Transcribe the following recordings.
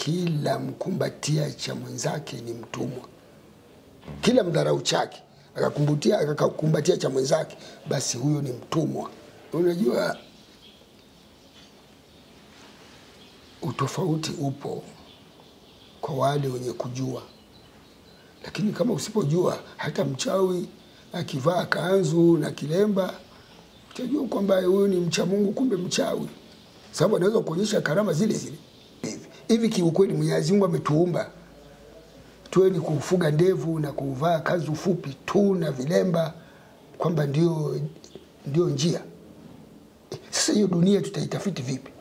kila mkumbatia cha mwenzake ni mtumwa kila mdharau chake akakumbatia akakumbatia cha mwenzake basi huyo ni mtumwa unajua utofauti upo kwa wale wenye kujua lakini kama usipojua hata mchawi akivaa kanzu na kilemba utajua kwamba huyu ni mcha mungu kumbe mchawi sababu anaweza kuonyesha karama zile zile hivi hivi kiukweli mwenyezi mungu ametuumba tuwe ni kufuga ndevu na kuvaa kanzu fupi tu na vilemba kwamba ndio, ndio njia sasa hiyo dunia tutaitafiti vipi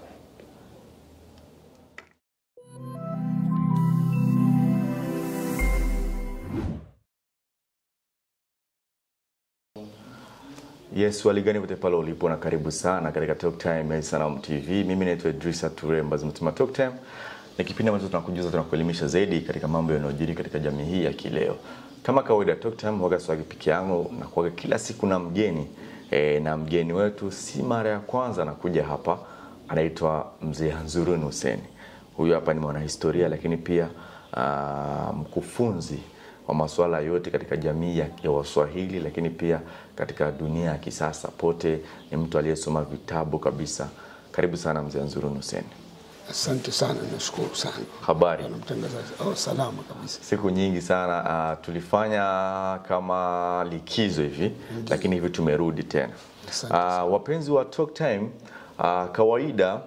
Yes, wali gani pote pale ulipo na karibu sana katika Talk Time ya Sanam TV. Mimi naitwa Idrisa Ture ambazo mtuma Talk Time. Ni kipindi ambacho tunakujuza tunakuelimisha zaidi katika mambo yanayojiri katika jamii hii ya kileo. Kama kawaida Talk Time huaga swagi peke yangu na kuaga kila siku na mgeni e, na mgeni wetu si mara ya kwanza anakuja hapa, anaitwa Mzee Hanzurun Hussein. Huyu hapa ni mwanahistoria lakini pia uh, mkufunzi wa masuala yote katika jamii ya, ya Waswahili, lakini pia katika dunia ya kisasa pote. Ni mtu aliyesoma vitabu kabisa. Karibu sana mzee Nzurun Hussein. asante sana nashukuru sana Habari? bwana mtangazaji oh, salama kabisa Siku nyingi sana uh, tulifanya kama likizo hivi, lakini hivi tumerudi tena. Asante Uh, wapenzi wa Talk Time, uh, kawaida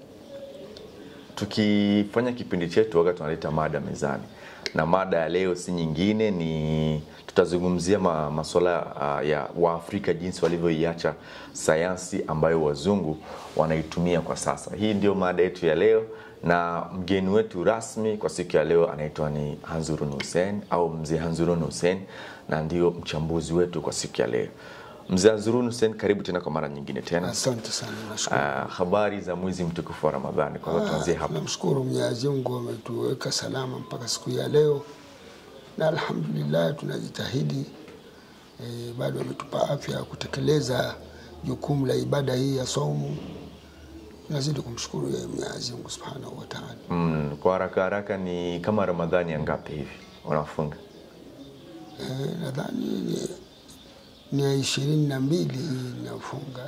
tukifanya kipindi chetu waga tunaleta mada mezani, na mada ya leo si nyingine, ni tutazungumzia ma, masuala uh, ya Waafrika jinsi walivyoiacha sayansi ambayo wazungu wanaitumia kwa sasa. Hii ndio mada yetu ya leo, na mgeni wetu rasmi kwa siku ya leo anaitwa ni Hanzurun Hussein au mzee Hanzurun Hussein, na ndio mchambuzi wetu kwa siku ya leo. Mzee Hanzurun Hussein, karibu tena kwa mara nyingine tena. asante sana nashukuru Uh, habari za mwezi mtukufu wa Ramadhani. Kwanza tuanzie hapa. Tunamshukuru Mwenyezi Mungu ametuweka salama mpaka siku ya leo, na alhamdulillah tunajitahidi e, bado ametupa afya ya kutekeleza jukumu la ibada hii ya saumu. Tunazidi kumshukuru yeye Mwenyezi Mungu subhanahu wa taala. Mm, kwa haraka haraka ni kama Ramadhani ya ngapi hivi unafunga? E, nadhani ni, ni ya ishirini na mbili hii inafunga.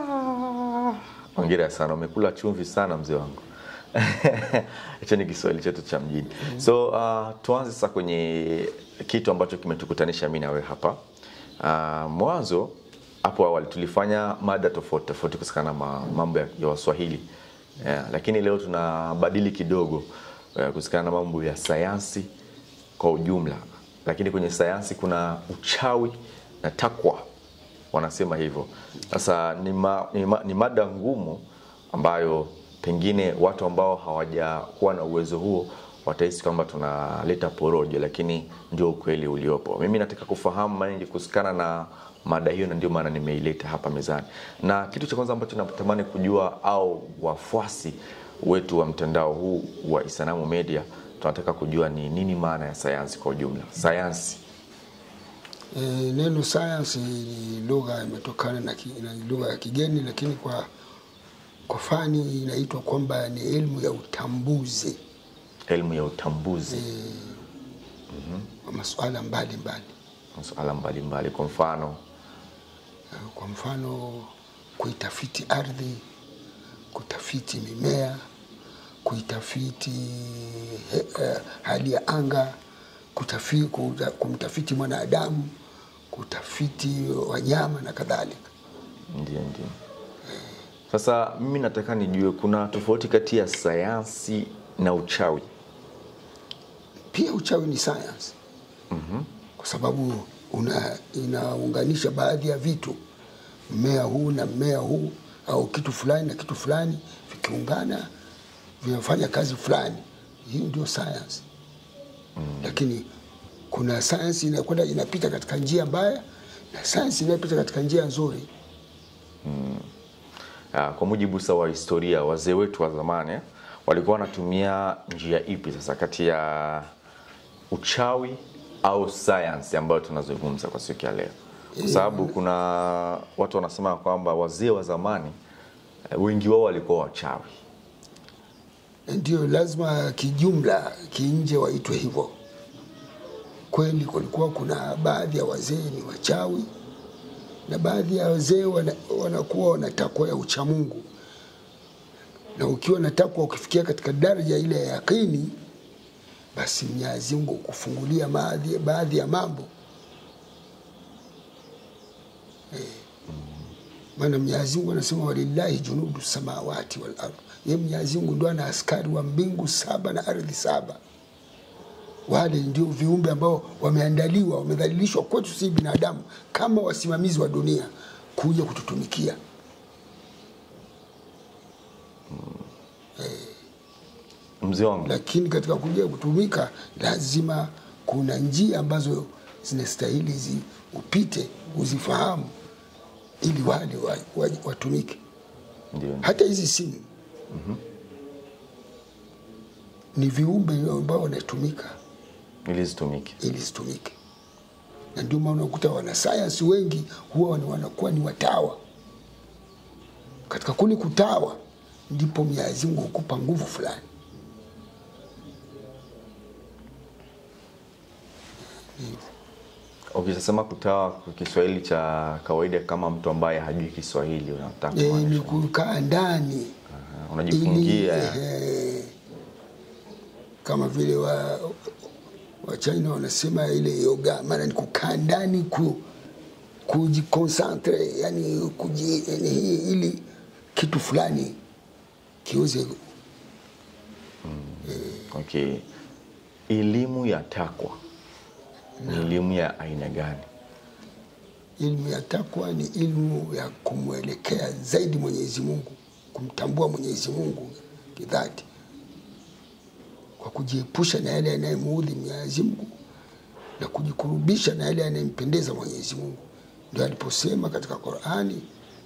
Hongera sana, umekula chumvi sana mzee wangu. Hicho ni Kiswahili chetu cha mjini. So uh, tuanze sasa kwenye kitu ambacho kimetukutanisha mimi na wewe hapa. Uh, mwanzo hapo awali tulifanya mada tofauti tofauti kuhusiana na ma- mambo ya, ya Waswahili yeah, lakini leo tunabadili kidogo uh, kuhusiana na mambo ya sayansi kwa ujumla, lakini kwenye sayansi kuna uchawi na takwa wanasema hivyo. Sasa ni, ma, ni, ma, ni mada ngumu ambayo pengine watu ambao hawajakuwa na uwezo huo watahisi kwamba tunaleta porojo, lakini ndio ukweli uliopo. Mimi nataka kufahamu mengi kuhusikana na mada hiyo, na ndio maana nimeileta hapa mezani. Na kitu cha kwanza ambacho natamani kujua, au wafuasi wetu wa mtandao huu wa Isanamu Media tunataka kujua ni nini maana ya sayansi kwa ujumla. Sayansi E, neno science ni lugha imetokana na, ki, na lugha ya kigeni, lakini kwa kwa fani inaitwa kwamba ni elimu ya utambuzi elimu ya utambuzi wa masuala mbalimbali. masuala mbalimbali, kwa mfano Kwa mfano kuitafiti ardhi, kutafiti mimea, kuitafiti he, eh, hali ya anga, kutafi, kuta, kumtafiti mwanadamu, kutafiti wanyama na kadhalika. ndio ndio. Sasa mimi nataka nijue kuna tofauti kati ya sayansi na uchawi. Pia uchawi ni science kwa sababu una, inaunganisha baadhi ya vitu, mmea huu na mmea huu au kitu fulani na kitu fulani vikiungana vinafanya kazi fulani. Hiyo ndio science lakini kuna science inakwenda inapita katika njia mbaya na science inayopita katika njia nzuri. Ah, Kwa mujibu sa wa historia, wazee wetu wa zamani eh, walikuwa wanatumia njia ipi sasa kati ya uchawi au sayansi ambayo tunazungumza kwa siku ya leo? Kwa sababu kuna watu wanasema kwamba wazee wa zamani eh, wengi wao walikuwa wachawi. ndio lazima kijumla kinje waitwe hivyo. Kweli kulikuwa kuna baadhi ya wazee ni wachawi na baadhi ya wazee wana, wanakuwa wana takwa ya uchamungu, na ukiwa na takwa ukifikia katika daraja ile ya yakini, basi Mwenyezi Mungu kufungulia baadhi, baadhi ya mambo maana Mwenyezi Mungu anasema walillahi junudu samawati wal ardh, ye Mwenyezi Mungu ndo ana askari wa mbingu saba na ardhi saba. Wale ndio viumbe ambao wameandaliwa, wamedhalilishwa kwetu si binadamu, kama wasimamizi wa dunia kuja kututumikia. Mzee wangu, Lakini katika kuja kutumika, lazima kuna njia ambazo zinastahili zi upite uzifahamu, ili wale wa- wa- watumike. ndio hata hizi simu ni viumbe ambao wanatumika ili zitumike. ili zitumike, na ndio maana unakuta wanasayansi wengi huwa ni- wanakuwa ni watawa. Katika kule kutawa ndipo Mwenyezi Mungu hukupa nguvu fulani. Ukisema kutawa kwa Kiswahili cha kawaida, kama mtu ambaye hajui Kiswahili unataka E, kumaanisha? ni kukaa ndani Aha, ili unajifungia eh, kama vile wa wa China wanasema ile yoga, maana ni kukaa ndani ku kujikonsantre, yani kuji, yani hii ili kitu fulani kiweze Okay. Elimu ya takwa ni elimu ya aina gani? Ilmu ya takwa ni ilmu ya kumwelekea zaidi Mwenyezi Mungu, kumtambua Mwenyezi Mungu kidhati, kwa kujiepusha na yale yanayemuudhi Mwenyezi Mungu na kujikurubisha na yale yanayempendeza Mwenyezi Mungu. Ndio aliposema katika Qurani,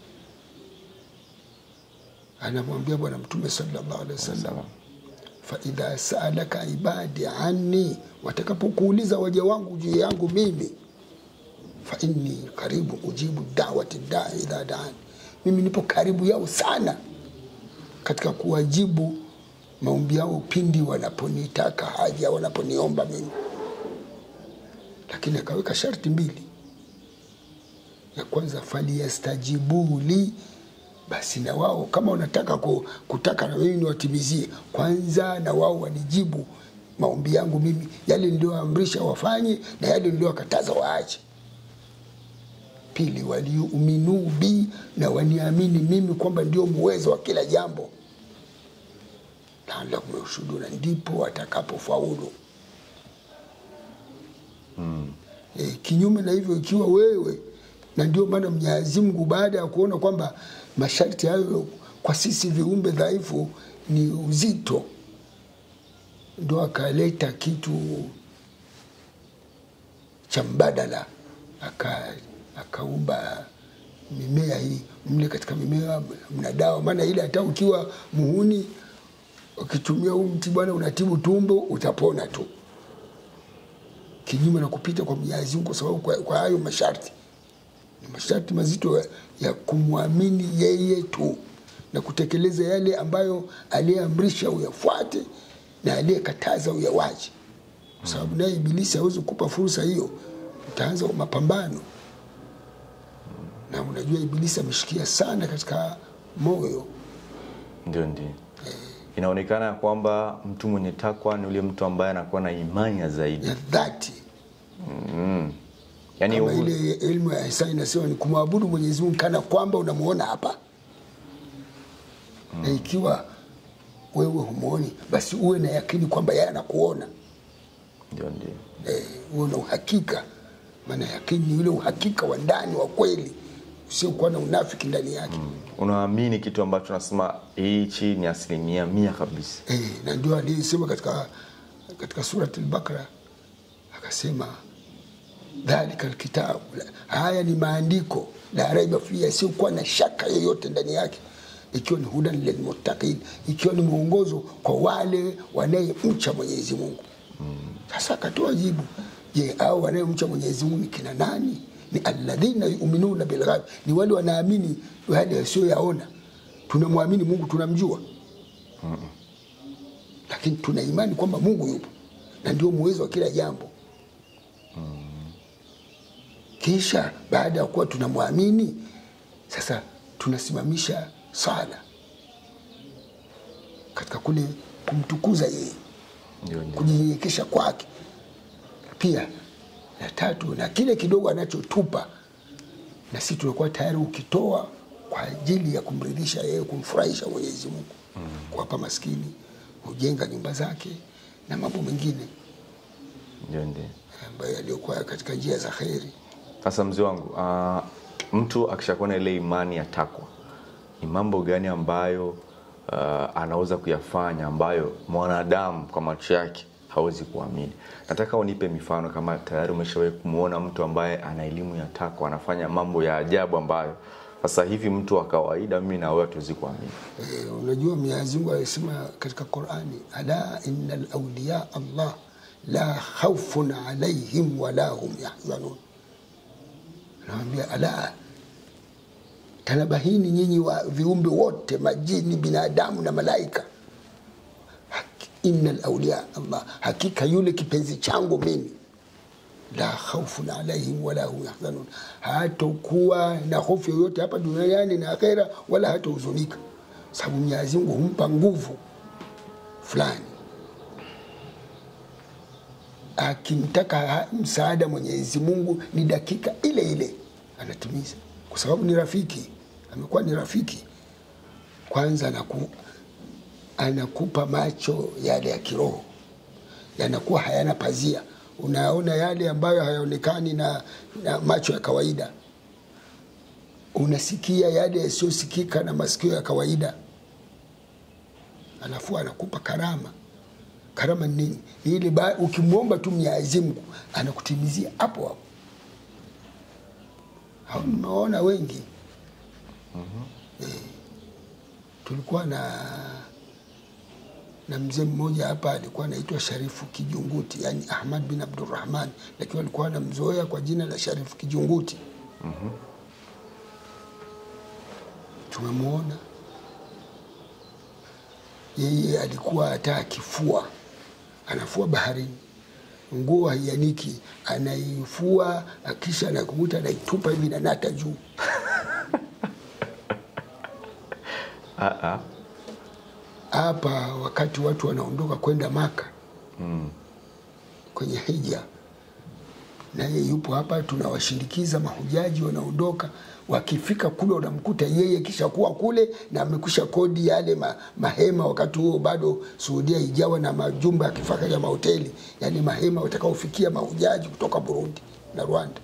anamwambia Bwana Mtume sallallahu alaihi wasallam faidha saalaka ibadi anni, watakapokuuliza waja wangu juu yangu mimi, fa inni karibu ujibu dawati daa idha daani, mimi nipo karibu yao sana katika kuwajibu maombi yao pindi wanaponitaka haja, wanaponiomba mimi. Lakini akaweka sharti mbili. Ya kwanza, faliyastajibu li, basi na wao kama wanataka ku, kutaka na mimi niwatimizie, kwanza na wao wanijibu maombi yangu mimi, yale niliyoamrisha wafanye na yale niliyowakataza waache. Pili, waliuminu bi, na waniamini mimi kwamba ndio muwezo wa kila jambo, laalakum yarshuduna, ndipo watakapofaulu. E, kinyume na hivyo, ikiwa wewe na ndio maana Mwenyezi Mungu baada ya kuona kwamba masharti hayo kwa sisi viumbe dhaifu ni uzito, ndo akaleta kitu cha mbadala, aka akaumba mimea hii mle. Katika mimea mna dawa, maana ile hata ukiwa muhuni ukitumia huu mti bwana, unatibu tumbo, utapona tu, kinyume na kupita kwa Mwenyezi Mungu, kwa sababu kwa, kwa hayo masharti ni masharti mazito ya- ya kumwamini yeye tu na kutekeleza yale ambayo aliyeamrisha uyafuate na aliyekataza uyawache, kwa sababu naye Ibilisi hawezi kukupa fursa hiyo. Utaanza mapambano, na unajua Ibilisi ameshikia sana katika moyo Ndio, ndio. Inaonekana ya kwamba mtu mwenye takwa ni yule mtu ambaye anakuwa na imani zaidi, ya dhati, yaani kama huu- ile elimu ya Isa inasema ni kumwabudu Mwenyezi Mungu kana kwamba unamuona hapa, na ikiwa wewe humwoni, basi uwe na yakini kwamba yeye anakuona. ndio, ndio. eh, uwe na uhakika. Maana yakini ni ule uhakika wa ndani wa kweli usiokuwa na unafiki ndani yake Unaamini kitu ambacho nasema hichi ni asilimia mia kabisa. eh, na ndio aliyesema katika, katika surat al-Baqara akasema dhalika alkitabu, haya ni maandiko la raiba fihi, yasiyokuwa na shaka yoyote ndani yake, ikiwa ni hudan lilmuttaqin, ikiwa ni mwongozo kwa wale wanayemcha Mwenyezi Mungu. Sasa akatoa jibu, je, au wanayemcha Mwenyezi Mungu ni kina nani? Ni alladhina yuminuna bilghaib, ni wale wanaamini yale yasiyoyaona. Tunamwamini Mungu, tunamjua lakini tuna imani kwamba Mungu yupo na ndio muwezo wa kila jambo. Kisha baada ya kuwa tunamwamini sasa, tunasimamisha sala katika kule kumtukuza yeye, Ndio, ndio. kujinyenyekesha kwake. Pia na tatu, na kile kidogo anachotupa na sisi tunakuwa tayari ukitoa kwa ajili ya kumridhisha yeye, kumfurahisha Mwenyezi Mungu, kuwapa maskini, kujenga nyumba zake na mambo mengine Ndio, ndio. ambayo yaliyokuwa katika njia za kheri. Sasa mzee wangu, uh, mtu akishakuwa na ile imani ya takwa, ni mambo gani ambayo uh, anaweza kuyafanya ambayo mwanadamu kwa macho yake hawezi kuamini? Nataka unipe mifano, kama tayari umeshawahi kumwona mtu ambaye ana elimu ya takwa anafanya mambo ya ajabu ambayo sasa hivi mtu wa kawaida, mimi na wewe hatuwezi kuamini. E, unajua Mwenyezi Mungu alisema katika Qur'ani, ala innal awliya Allah la khawfun alaihim wala hum yahzanun. Anawambia ala, tanabahini nyinyi wa viumbe wote, majini, binadamu na malaika, Haki- innal awliya Allah, hakika yule kipenzi changu mimi la khaufun alaihim wala hum yahzanun, hatokuwa na hofu yoyote hapa duniani na akhera, wala hatohuzunika, sababu Mwenyezi Mungu humpa nguvu fulani. Akimtaka ha- msaada Mwenyezi Mungu ni dakika ile ile anatimiza, kwa sababu ni rafiki, amekuwa ni rafiki. Kwanza anaku, anakupa macho yale ya kiroho yanakuwa hayana pazia, unaona yale ambayo hayaonekani na, na macho ya kawaida, unasikia yale yasiyosikika na masikio ya kawaida, alafu anakupa karama. Karama ni nini? Ni ile ba- ukimwomba tu Mwenyezi Mungu anakutimizia hapo hapo. Hao nimeona wengi eh, tulikuwa na na mzee mmoja hapa alikuwa anaitwa Sharifu Kijunguti, yani Ahmad bin Abdurrahman, lakini alikuwa anamzoea kwa jina la Sharifu Kijunguti. Tumemwona yeye, alikuwa hata akifua anafua baharini, nguo haianiki, anaifua akisha anakuta anaitupa hivi na nata juu Ah, ah. hapa wakati watu wanaondoka kwenda Maka kwenye hija, naye yupo hapa, tunawashindikiza mahujaji wanaondoka. Wakifika kule, wanamkuta yeye kisha kuwa kule na amekwisha kodi yale ma, mahema. Wakati huo bado Saudia ijawa na majumba ya kifahari ya mahoteli, yani mahema watakaofikia mahujaji kutoka Burundi na Rwanda.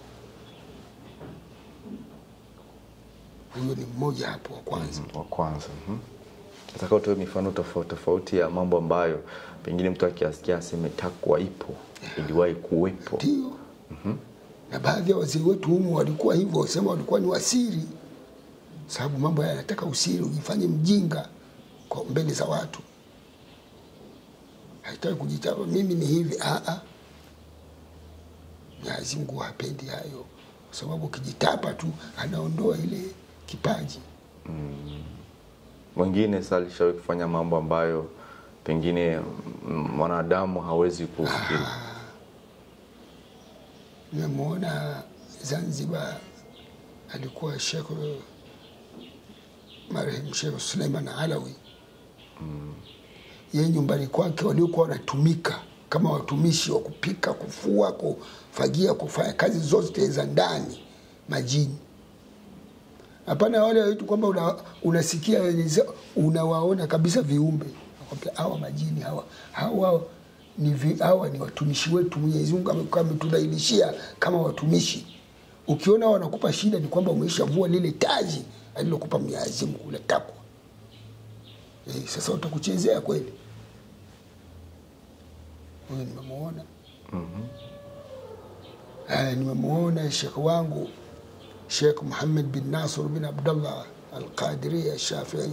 Huyo ni mmoja hapo wa kwanza. wa kwanza mhm. nataka utoe mifano tofauti tofauti ya mambo ambayo pengine mtu akiasikia aseme takwa ipo iliwahi kuwepo ndio na baadhi ya wazee wetu humu walikuwa hivyo, wasema walikuwa ni wasiri, sababu mambo haya yanataka usiri, ujifanye mjinga kwa mbele za watu. Haitaki kujitapa mimi ni hivi. Ah, ah. Mwenyezi Mungu hapendi hayo, kwa sababu ukijitapa tu anaondoa ile kipaji. mwingine sasa alishawahi kufanya mambo ambayo pengine mm, mwanadamu hawezi kufikiri Nimemwona Zanzibar, alikuwa Shekh marehemu Shekh Suleiman Alawi yeye nyumbani kwake waliokuwa wanatumika kama watumishi wa kupika, kufua, kufagia, kufanya kazi zote za ndani majini. Hapana wale watu kwamba una, unasikia unawaona kabisa viumbe, nakwambia hawa majini hawa hawa ni vi, hawa ni watumishi wetu. Mwenyezi Mungu amekuwa ametudhailishia kama watumishi. Ukiona wanakupa shida, ni kwamba umeishavua lile taji alilokupa Mwenyezi Mungu la takwa. Eh, sasa utakuchezea kweli? Huyo nimemwona. Haya, nimemwona shekhe wangu Sheikh Muhammad bin Nasr bin Abdullah Al-Qadiri Al-Shafii.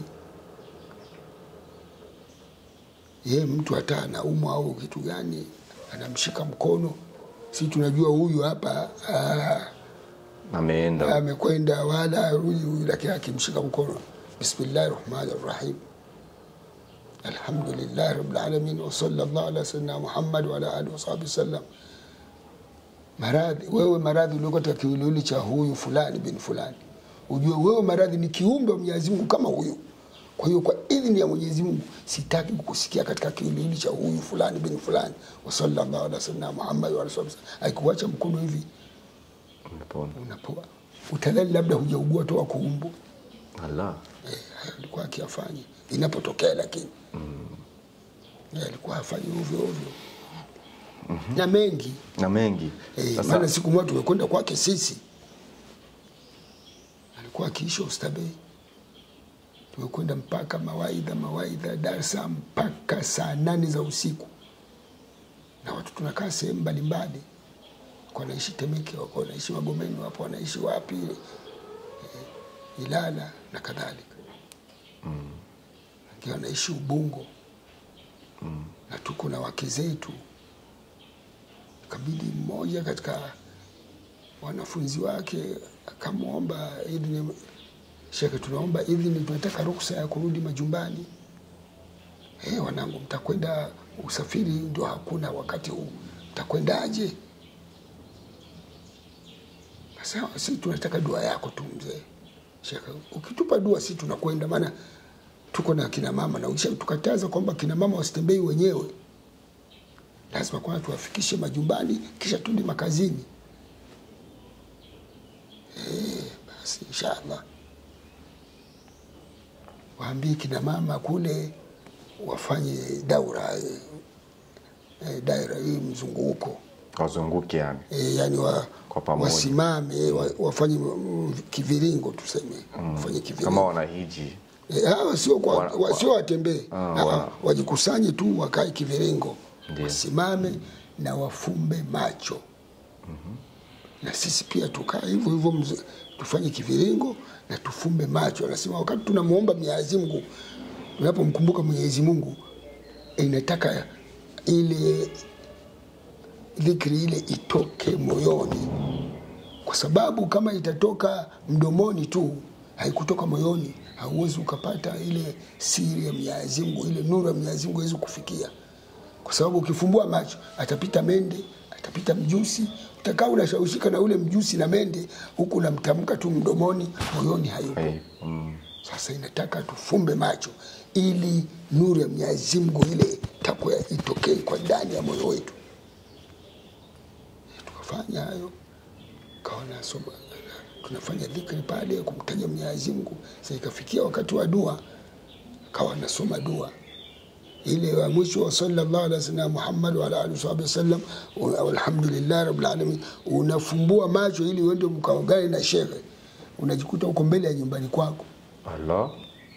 Ye mtu hata anaumwa au kitu gani, anamshika mkono, si tunajua huyu hapa ah, ameenda amekwenda wala arudi huyu, lakini akimshika mkono, bismillahi rahmani rahim, alhamdulillah rabbil alamin wa sallallahu ala sayyidina Muhammad wa ala alihi wa sahbihi sallam. Maradhi wewe, maradhi ulioko katika kiwiliwili cha huyu fulani bin fulani, ujue wewe maradhi ni kiumbe wa Mwenyezi Mungu kama huyu. Kwa hiyo kwa idhini ya Mwenyezi Mungu sitaki kukusikia katika kiwiliwili cha huyu fulani bin fulani, wa sallallahu ala sayyidina Muhammad wa ala alihi wa sahbihi. Aikuacha mkono hivi Unapona. unapoa, utadhani labda hujaugua toa kuumbwa. Allah. Eh, hayo alikuwa akiyafanya inapotokea, lakini Eh, alikuwa hafanyi ovyo ovyo na mengi Na mengi. eh, Sasa maana siku moja tumekwenda kwake sisi, alikuwa akiishi Oysterbay, tumekwenda mpaka mawaidha mawaidha darsa mpaka saa nane za usiku, na watu tunakaa sehemu mbalimbali, wako wanaishi Temeke, wako wanaishi Magomeni, wapo wanaishi wapi eh, Ilala na kadhalika wengine wanaishi Ubungo na tuko na wake zetu. Kabidi mmoja katika wanafunzi wake akamwomba idhini, shekhe, tunaomba idhini, tunataka ruksa ya kurudi majumbani. Eh, wanangu, mtakwenda usafiri ndio hakuna wakati huu, mtakwendaje? Sasa sisi tunataka dua yako tu mzee. Shekhe, ukitupa dua sisi tunakwenda, maana tuko na kina mama na ukisha tukataza kwamba kina mama wasitembei wenyewe, lazima kwanza tuwafikishe majumbani, kisha tuende makazini. Eh, basi inshallah waambie kina mama kule wafanye daura eh, eh, daira hii mzunguko wazunguke yani. e, yani wa, Kwa pamoja. wasimame wa, wafanye mm, kiviringo tuseme wafanye kiviringo Kama wanahiji. E, hawa sio kwa, Wana- wa, sio watembee Ah, Ah, wana- wajikusanye tu wakae kiviringo Ndiyo. wasimame na wafumbe macho na sisi pia tukae hivyo hivyo mz- tufanye kiviringo na tufumbe macho anasema wakati tunamwomba Mwenyezi Mungu tunapomkumbuka Mwenyezi Mungu inataka ile dhikri ile itoke moyoni kwa sababu kama itatoka mdomoni tu haikutoka moyoni hauwezi ukapata ile siri ya Mwenyezi Mungu ile nuru ya Mwenyezi Mungu haiwezi kufikia kwa sababu ukifumbua macho atapita mende atapita mjusi utakaa unashawishika na ule mjusi na mende huku unamtamka tu mdomoni moyoni hayupo Hey, mm, sasa inataka tufumbe macho ili nuru ya Mwenyezi Mungu ile takwa itokee kwa ndani ya moyo wetu. Tukafanya hayo, kawa nasoma, tunafanya dhikri pale kumtaja Mwenyezi Mungu. Sasa ikafikia wakati wa dua, kawa nasoma dua ile wa mwisho wa sallallahu alaihi wasallam Muhammad wa ala alihi wasallam, alhamdulillah rabbil alamin. Unafumbua macho ili uende mkaongane na shekhe, unajikuta uko mbele ya nyumbani kwako. Allah.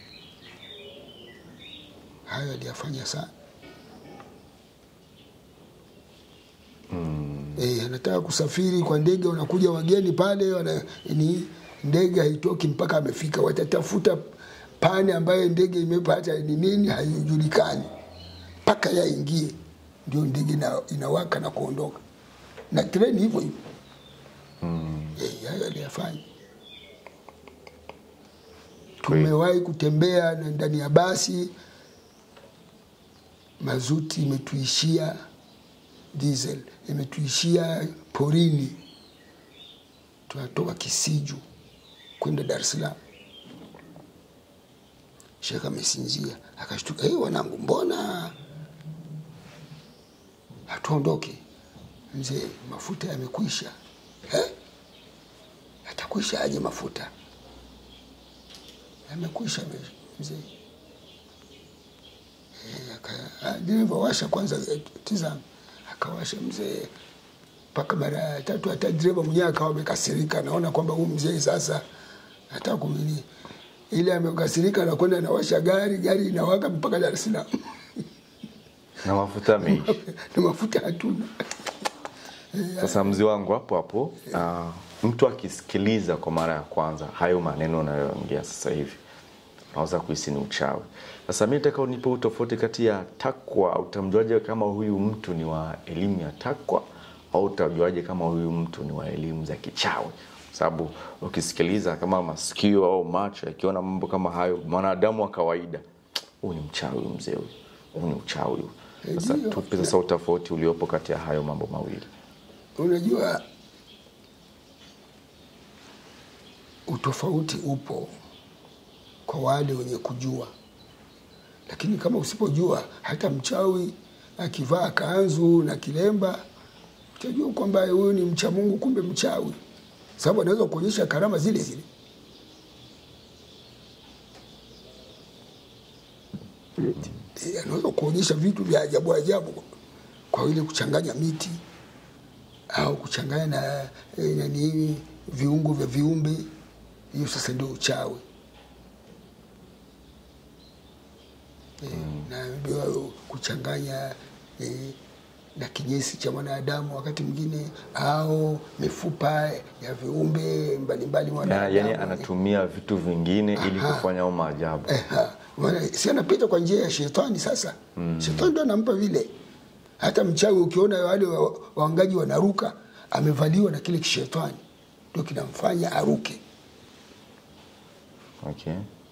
hayo aliyafanya sana mm. E, anataka kusafiri kwa ndege, wanakuja wageni pale wana, ni ndege haitoki mpaka amefika, watatafuta pane ambayo ndege imepata ni nini haijulikani mpaka yaingie, ndio ndege ina, inawaka na kuondoka, na treni hivyo hivyo mm. E, hayo aliyafanya tumewahi kutembea na ndani ya basi mazuti imetuishia diesel imetuishia porini tunatoka kisiju kwenda dar es salaam shekh amesinzia akashtuka hey, wanangu mbona hatuondoke mzee mafuta yamekwisha eh? yatakwisha aje mafuta yamekwisha me- mzee Eh, aka- ah, dereva washa kwanza eh, tizama akawasha mzee mpaka mara ya tatu hata dereva mwenyewe akawa amekasirika naona kwamba huyu mzee sasa hata kumini ile amekasirika nakwenda nawasha gari gari inawaka mpaka dar es salaam Na mafuta yameisha. na mafuta hatuna Sasa mzee wangu hapo hapo, uh, mtu akisikiliza kwa mara ya kwanza hayo maneno unayoongea sasa hivi anaweza kuhisi ni uchawi. Sasa mi nataka unipe utofauti kati ya takwa. Utamjuaje kama huyu mtu ni wa elimu ya takwa au utajuaje kama huyu mtu ni wa elimu za kichawi? Kwa sababu ukisikiliza kama masikio au macho yakiona mambo kama hayo, mwanadamu wa kawaida huu ni mchawi huyu mzee huyu huu ni uchawi huyu Eh, sasa ndio. tupe sasa utofauti uliopo kati ya hayo mambo mawili Unajua, utofauti upo kwa wale wenye kujua, lakini kama usipojua, hata mchawi akivaa kanzu na kilemba utajua kwamba huyu ni mcha Mungu, kumbe mchawi, sababu anaweza kuonyesha karama zile zile. Eh, anaweza kuonyesha vitu vya ajabu ajabu kwa ile kuchanganya miti au kuchanganya na eh, nani viungo vya viumbe. Hiyo sasa ndio uchawi. Eh, naambiwa kuchanganya eh, na kinyesi cha mwanadamu wakati mwingine au mifupa ya viumbe mbalimbali na, mwanadamu. yani anatumia vitu vingine ili Aha. kufanya au maajabu Eh, ha. Maana si anapita kwa njia ya shetani sasa. Shetani ndo anampa vile. Hata mchawi ukiona wale wa- waangaji wanaruka, amevaliwa na kile kishetani ndio kinamfanya aruke. okay.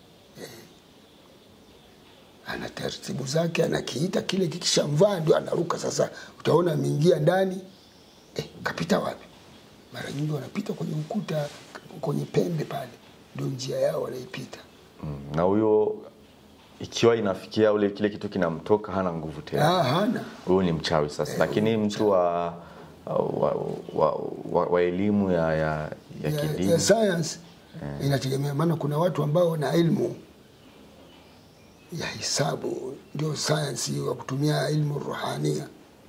Ana taratibu zake, anakiita kile kikishamvaa ndio anaruka. Sasa utaona ameingia ndani, eh, kapita wapi? Mara nyingi wanapita kwenye ukuta, kwenye pembe pale, ndio njia yao wanaipita. mm. na huyo ikiwa inafikia ule kile kitu kinamtoka hana nguvu tena Ah, hana huyu ni mchawi sasa lakini mtu wa wa, wa, wa, wa elimu ya, ya, ya ya, kidini ya science inategemea, maana kuna watu ambao wana elimu ya hisabu, ndio science hiyo, wa kutumia ilmu ruhania.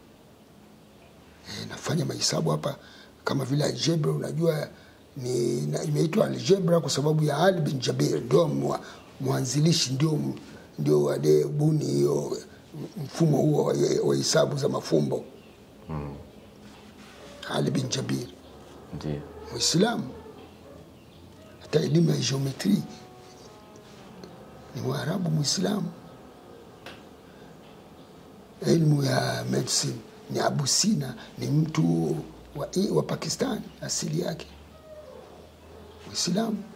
E, nafanya mahesabu hapa kama vile algebra, unajua ni na- imeitwa algebra kwa sababu ya Ali bin Jabir, ndio mwa- mwanzilishi, ndio ndio aliyebuni hiyo mfumo huo wa wa hisabu za mafumbo Ali bin Jabir ndio Muislamu, hata elimu ya geometri ni Mwarabu Muislamu. Elimu ya medicine ni Abu Sina, ni mtu wa, wa Pakistan asili yake, Muislamu.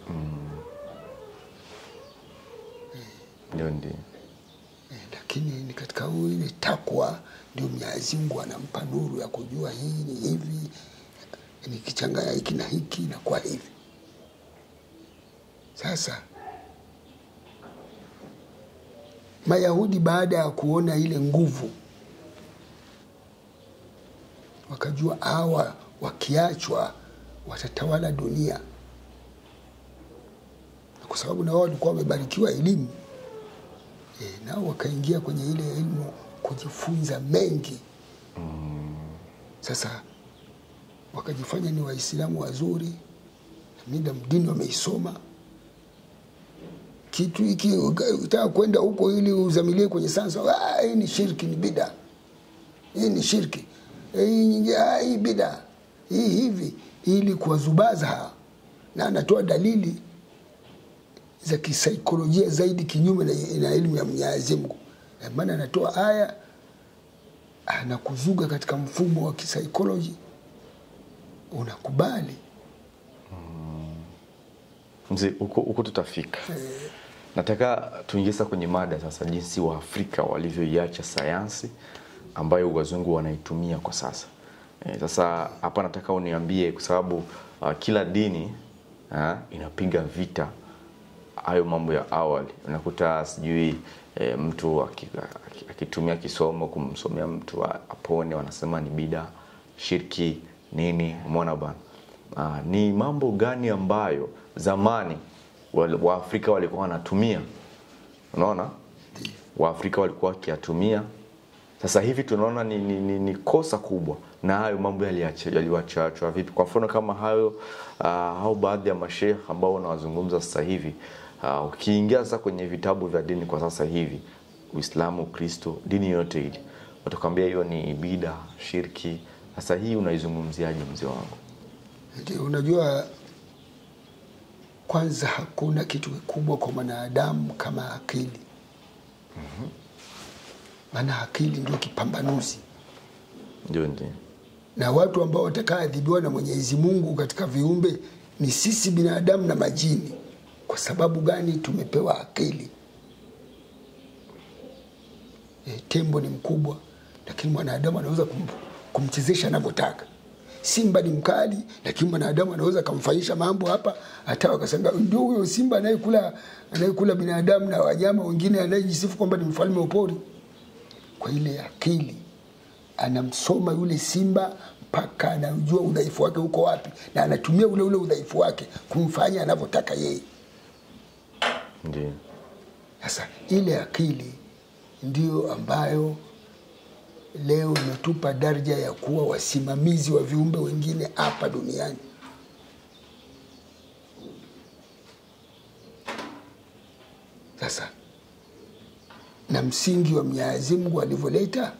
ndio ndio Eh, lakini ni katika huyu ile takwa ndio Mwenyezi Mungu anampa nuru ya kujua hii ni hivi, nikichanganya hiki na hiki inakuwa hivi. Sasa Mayahudi baada ya kuona ile nguvu, wakajua hawa wakiachwa watatawala dunia, kwa sababu na wao walikuwa wamebarikiwa elimu e, nao wakaingia kwenye ile elimu kujifunza mengi sasa wakajifanya ni waislamu wazuri na mida dini wameisoma kitu hiki utaka kwenda huko ili uzamilie kwenye sansa ah, hii ni shirki ni bida hii ni shirki Eh, hii nyingi ah, hii bida hii hivi ili kuwazubaza hawa na anatoa dalili za kisaikolojia zaidi kinyume na, na elimu ya Mwenyezi Mungu. Eh, Maana anatoa aya anakuzuga katika mfumo wa kisaikolojia, unakubali mzee huko huko tutafika nataka tuingie sasa kwenye mada sasa jinsi waafrika walivyoiacha sayansi ambayo wazungu wanaitumia kwa sasa e, sasa hapa nataka uniambie kwa sababu uh, kila dini uh, inapiga vita hayo mambo ya awali unakuta sijui e, mtu aki- aki- akitumia kisomo kumsomea mtu a- apone wanasema ni bida shirki nini umeona bana Ah, ni mambo gani ambayo zamani wal- waafrika walikuwa wanatumia unaona waafrika walikuwa wakiyatumia sasa hivi tunaona ni, ni, ni, ni kosa kubwa na hayo mambo yaliacha- yaliwachachwa vipi kwa mfano kama hayo uh, au baadhi ya mashekh ambao unawazungumza sasa hivi uh, ukiingia sasa kwenye vitabu vya dini kwa sasa hivi uislamu ukristo dini yote ile watakwambia hiyo ni bida shirki sasa hii unaizungumziaje mzee wangu Ndio, unajua kwanza hakuna kitu kikubwa kwa mwanadamu kama akili. Maana akili ndio kipambanuzi, ndio ndio na watu ambao watakaadhibiwa na Mwenyezi Mungu katika viumbe ni sisi binadamu na majini. Kwa sababu gani? Tumepewa akili. e, tembo ni mkubwa, lakini mwanadamu anaweza kum, kumchezesha anavyotaka. Simba ni mkali, lakini mwanadamu anaweza kumfanyisha mambo hapa, hata wakasanga ndio huyo simba anayekula anayekula binadamu na wanyama wengine, anayejisifu kwamba ni mfalme wa pori. Kwa ile akili anamsoma yule simba mpaka anajua udhaifu wake uko wapi, na anatumia ule ule udhaifu wake kumfanya anavyotaka yeye. Ndio. Sasa ile akili ndiyo ambayo leo imetupa daraja ya kuwa wasimamizi wa viumbe wengine hapa duniani. Sasa na msingi wa Mwenyezi Mungu alivyoleta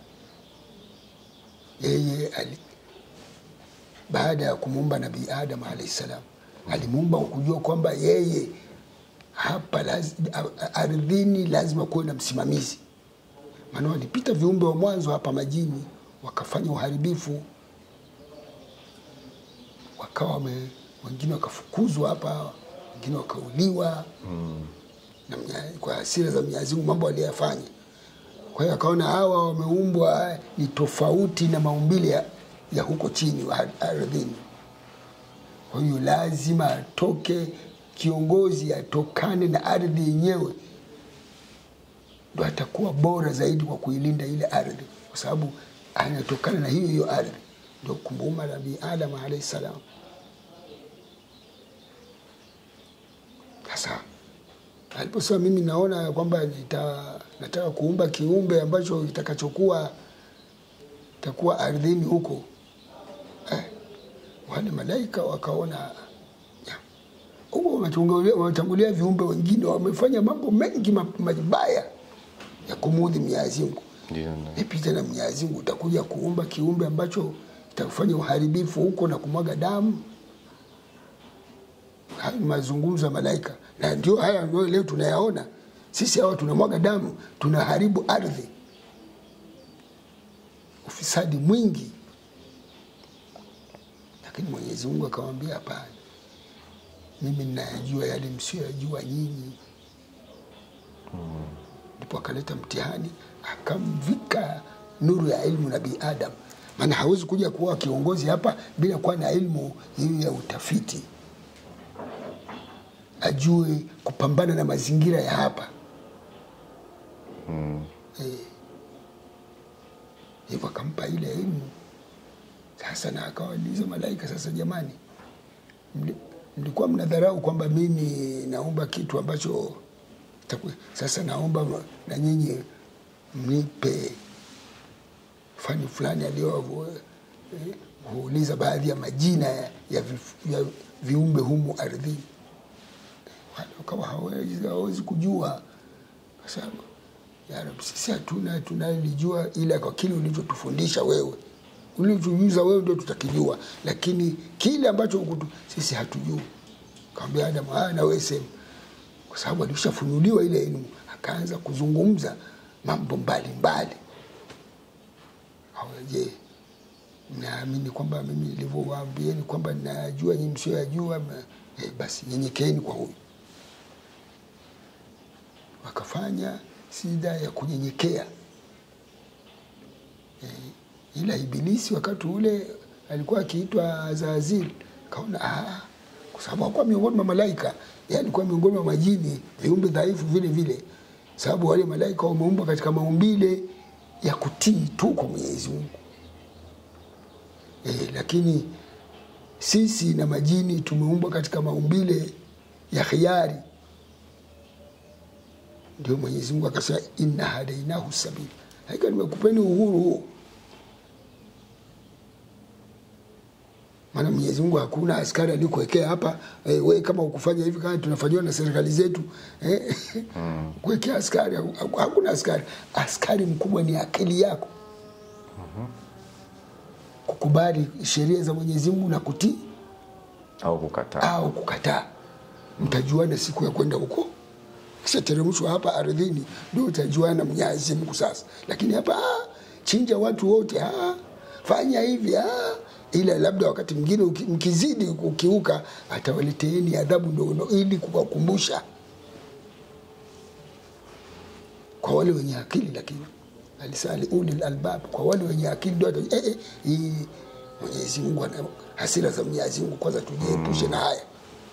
yeye ali, baada ya kumuumba Nabii Adam alayhi salam, alimuumba kwa kujua kwamba yeye hapa laz, ardhini lazima kuwe na msimamizi, maana walipita viumbe wa mwanzo hapa majini wakafanya uharibifu, wakawa wame, wengine wakafukuzwa hapa, wengine wakauliwa mm. na mnya- kwa hasira za Mwenyezi Mungu mambo aliyafanya. Kwa hiyo akaona hawa wameumbwa ni tofauti na maumbile ya, ya huko chini wa ardhini. Kwa hiyo lazima atoke kiongozi, atokane na ardhi yenyewe, ndo atakuwa bora zaidi kwa kuilinda ile ardhi, kwa sababu anatokana na hiyo hiyo ardhi. Ndio kumuumba Nabii Adam alayhi salam. Sasa aliposema mimi naona kwamba nita, nataka kuumba kiumbe ambacho kitakachokuwa takuwa ardhini huko eh, wale malaika wakaona ya, huko wametangulia wametangulia viumbe wengine wamefanya mambo mengi ma- mabaya ya kumuudhi Mwenyezi Mungu. Ndio. ndio. Vipi tena Mwenyezi Mungu utakuja kuumba kiumbe ambacho kitakufanya uharibifu huko na kumwaga damu? Haya ni mazungumzo ya malaika, na ndio haya ndio leo tunayaona sisi. Hawa tunamwaga damu, tunaharibu ardhi, ufisadi mwingi, lakini Mwenyezi Mungu akamwambia hapana, mimi ninayajua yale msiyoyajua nyinyi. Ndipo akaleta mtihani, akamvika nuru ya ilmu Nabii Adam, maana hawezi kuja kuwa kiongozi hapa bila kuwa na ilmu hiyo ya utafiti ajue kupambana na mazingira ya hapa Eh. hivyo akampa ile elimu sasa, na akawauliza malaika, sasa jamani, mli- mlikuwa mnadharau kwamba mimi naomba kitu ambacho taku- sasa naomba na nyinyi mnipe fani fulani aliyokuuliza baadhi ya majina ya, ya, vi, ya viumbe humu ardhini wale wakawa hawezi, hawezi kujua kwa sababu ya Rabbi, sisi hatuna tunalijua, ila kwa kile ulichotufundisha wewe, ulichojuza wewe ndio tutakijua, lakini kile ambacho hukutu, sisi hatujui. Kaambia Adamu, haya na wewe sema, kwa sababu alishafunuliwa ile elimu, akaanza kuzungumza mambo mbalimbali. Je, mnaamini kwamba mimi nilivyowaambieni kwamba ninayajua nyinyi msioyajua? Eh, basi nyenyekeeni kwa huyu wakafanya sida ya kunyenyekea e, ila Ibilisi wakati ule alikuwa akiitwa Azazil, kaona ah, kwa sababu hakuwa miongoni mwa malaika, yeye alikuwa miongoni mwa majini, viumbe dhaifu vile vile, sababu wale malaika wameumbwa katika maumbile ya kutii tu kwa Mwenyezi Mungu e, lakini sisi na majini tumeumbwa katika maumbile ya khiari ndio Mwenyezi Mungu akasema inna hadainahu sabili, hakika nimekupeni uhuru huo. Maana Mwenyezi Mungu hakuna askari alikuwekea hapa eh, we kama ukufanya hivi kama tunafanyiwa na serikali zetu eh, mm. kuwekea askari, hakuna askari. Askari mkubwa ni akili yako kukubali sheria za Mwenyezi Mungu na kutii au kukataa. au kukataa. Mtajuana siku ya kwenda huko kishateremshwa hapa ardhini ndio utajuana Mwenyezi Mungu sasa. Lakini hapa ah, chinja watu wote, ah, fanya hivi ah, ila labda wakati mwingine uki- mkizidi kukiuka atawaleteeni adhabu ndogo ili kuwakumbusha kwa wale wenye akili. Lakini alisali ulil albab, kwa wale wenye akili ndio wata- eh, eh, hii Mwenyezi Mungu ana hasira za Mwenyezi Mungu, kwanza tujiepushe na haya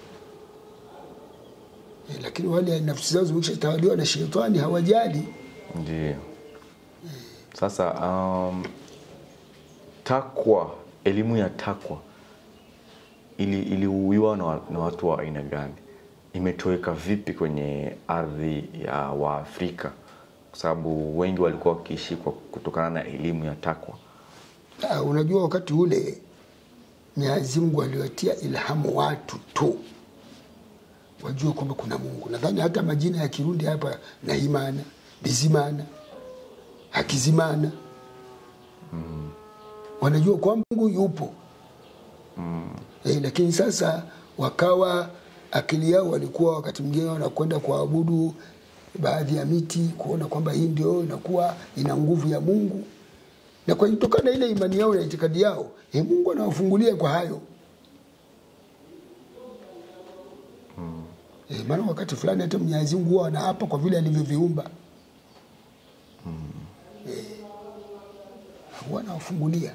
eh, lakini wale nafsi zao zimeshatawaliwa na shetani hawajali. Ndio. Sasa um, takwa, elimu ya takwa ili iliuiwa na, wa- na watu wa aina gani? Imetoweka vipi kwenye ardhi ya Waafrika? Kwa sababu wengi walikuwa wakiishi kwa kutokana na elimu ya takwa. Ah, unajua wakati ule Mwenyezi Mungu aliwatia ilhamu watu tu wajue kwamba kuna Mungu. Nadhani hata majina ya Kirundi hapa Nahimana, Bizimana, Hakizimana wanajua kwamba Mungu yupo eh, lakini sasa wakawa akili yao walikuwa wakati mwingine wanakwenda kuabudu baadhi ya miti kuona kwamba hii ndio inakuwa ina nguvu ya Mungu na kwa kutokana na ile imani yao na itikadi yao eh, Mungu anawafungulia kwa hayo eh, maana wakati fulani hata Mwenyezi Mungu huwa anaapa kwa vile alivyoviumba eh, huwa anawafungulia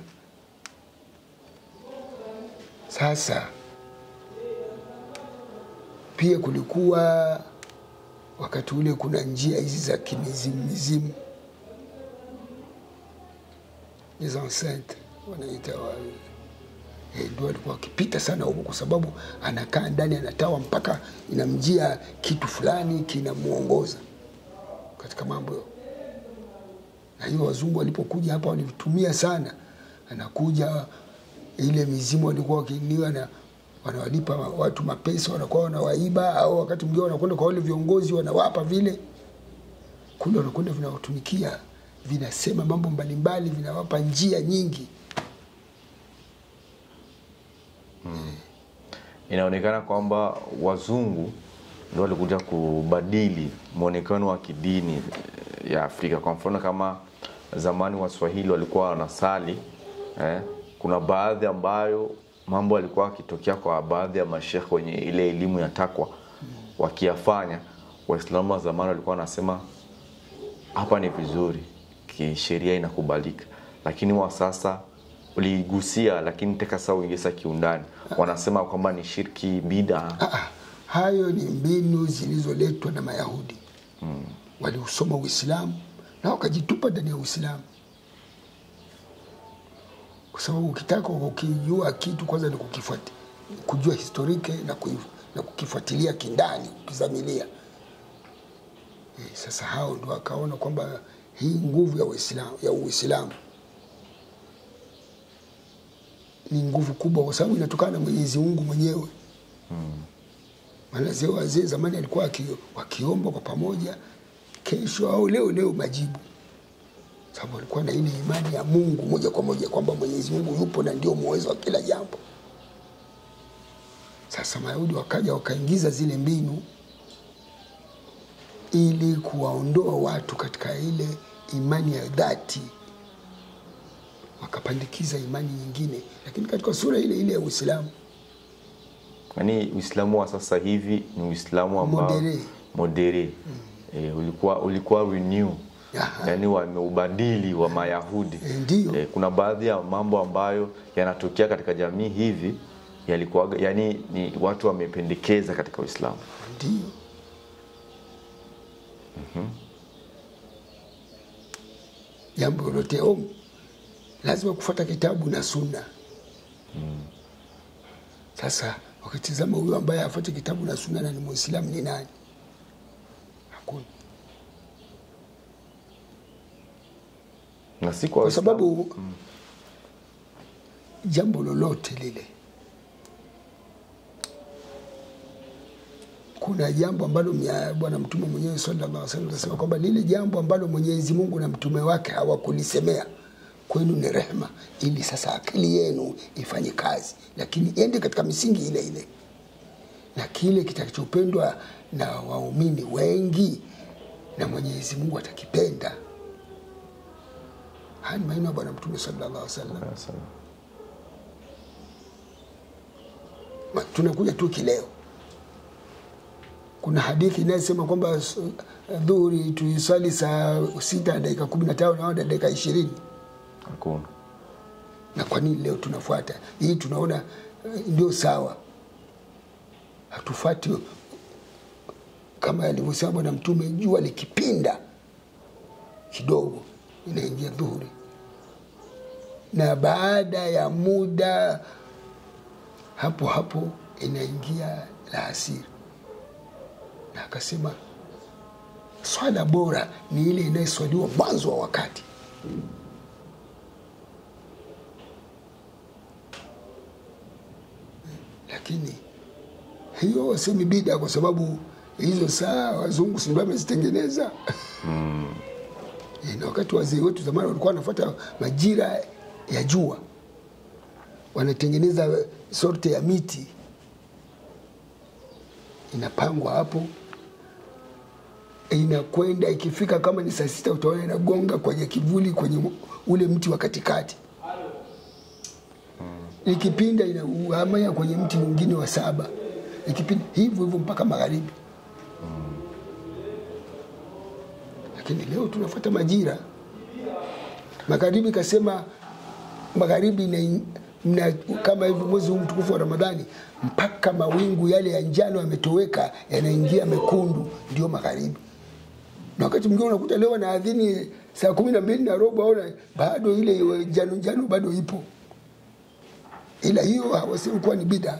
sasa pia kulikuwa wakati ule kuna njia hizi za kimizimu mizimu les enceintes wanaita wa eh, ndio walikuwa wakipita sana huko, kwa sababu anakaa ndani anatawa mpaka inamjia kitu fulani kinamuongoza katika mambo. Na hiyo wazungu walipokuja hapa walitumia sana, anakuja ile mizimu walikuwa wakiniwa na wanawalipa watu mapesa, wanakuwa wanawaiba, au wakati mwingine wanakwenda kwa wale viongozi wanawapa vile kule, wanakwenda vinawatumikia, vinasema mambo mbalimbali, vinawapa njia nyingi. Inaonekana kwamba wazungu ndio walikuja kubadili mwonekano wa kidini eh, ya Afrika. Kwa mfano kama zamani Waswahili walikuwa wanasali eh, kuna baadhi ambayo mambo yalikuwa yakitokea kwa baadhi ya mashekhe wenye ile elimu ya takwa wakiyafanya, Waislamu wa zamani walikuwa wanasema hapa ni vizuri, kisheria inakubalika, lakini wa sasa uligusia, lakini teka sasa uingiza kiundani, wanasema kwamba ni shirki bida. Ah, ah, hayo ni mbinu zilizoletwa na Mayahudi mm. Waliusoma Uislamu na wakajitupa ndani ya Uislamu, kwa sababu ukitaka ukijua kitu kwanza ni kukifuati, kujua historike na, kuif, na kukifuatilia kindani, kukizamilia. Eh, sasa hao ndo wakaona kwamba hii nguvu ya Uislamu ya Uislamu ni nguvu kubwa, kwa sababu inatokana na Mwenyezi Mungu mwenyewe maana wazee wazee zamani alikuwa waki, wakiomba kwa pamoja kesho au leo leo majibu, sababu walikuwa na ile imani ya Mungu moja kwa moja kwamba Mwenyezi Mungu yupo na ndio muwezo wa kila jambo. Sasa Mayahudi wakaja wakaingiza zile mbinu ili kuwaondoa watu katika ile imani ya dhati, wakapandikiza imani nyingine, lakini katika sura ile ile ya Uislamu. Yaani Uislamu wa sasa hivi ni Uislamu ambao Modere. modere eh, ulikuwa ulikuwa renew Aha. yaani wameubadili wa Mayahudi Eh, ndiyo. eh, kuna baadhi ya mambo ambayo yanatokea katika jamii hivi yalikuwa yani ni watu wamependekeza katika Uislamu. Ndio. Jambo lolote om lazima kufuata kitabu na sunna. Sasa wakitizama huyo ambaye afuate kitabu na sunna na ni Muislamu ni nani? Hakuna, Na si kwa kwa Waislamu. sababu jambo lolote lile kuna jambo ambalo mya- Bwana Mtume mwenyewe sallallahu alaihi wasallam anasema kwamba lile jambo ambalo Mwenyezi Mungu na mtume wake hawakulisemea kwenu ni rehema, ili sasa akili yenu ifanye kazi, lakini iende katika misingi ile ile, na kile kitakachopendwa na waumini wengi na Mwenyezi Mungu atakipenda. Haya ni maneno ya Bwana Mtume sallallahu alaihi wasallam. Sasa, Ma- tunakuja tu kileo kuna hadithi inayosema kwamba s- dhuhuri tuiswali saa sita na dakika kumi na tano na dakika ishirini Hakuna. na kwa nini leo tunafuata hii tunaona eh, ndio sawa hatufuati kama alivyosema bwana mtume jua likipinda kidogo inaingia dhuhuri na baada ya muda hapo hapo inaingia laasiri na akasema swala bora ni ile inayoswaliwa mwanzo wa wakati lakini hiyo wasemi bida kwa sababu hizo saa wazungu si ndio wamezitengeneza Eh, na wakati wazee wetu zamani walikuwa wanafuata majira ya jua wanatengeneza sorte ya miti inapangwa hapo inakwenda ikifika kama ni saa sita utaona inagonga kwenye kivuli kwenye ule mti wa katikati ikipinda inahamia kwenye mti mwingine wa saba ikipinda hivyo hivyo mpaka magharibi lakini leo tunafuata majira magharibi kasema magharibi na, na, kama hivi mwezi huu mtukufu wa ramadhani mpaka mawingu yale ya njano yametoweka yanaingia mekundu ndio magharibi na wakati mwingine unakuta leo naadhini saa kumi na mbili na robo aona bado ile njano njano bado ipo ila hiyo hawasemi kuwa ni bida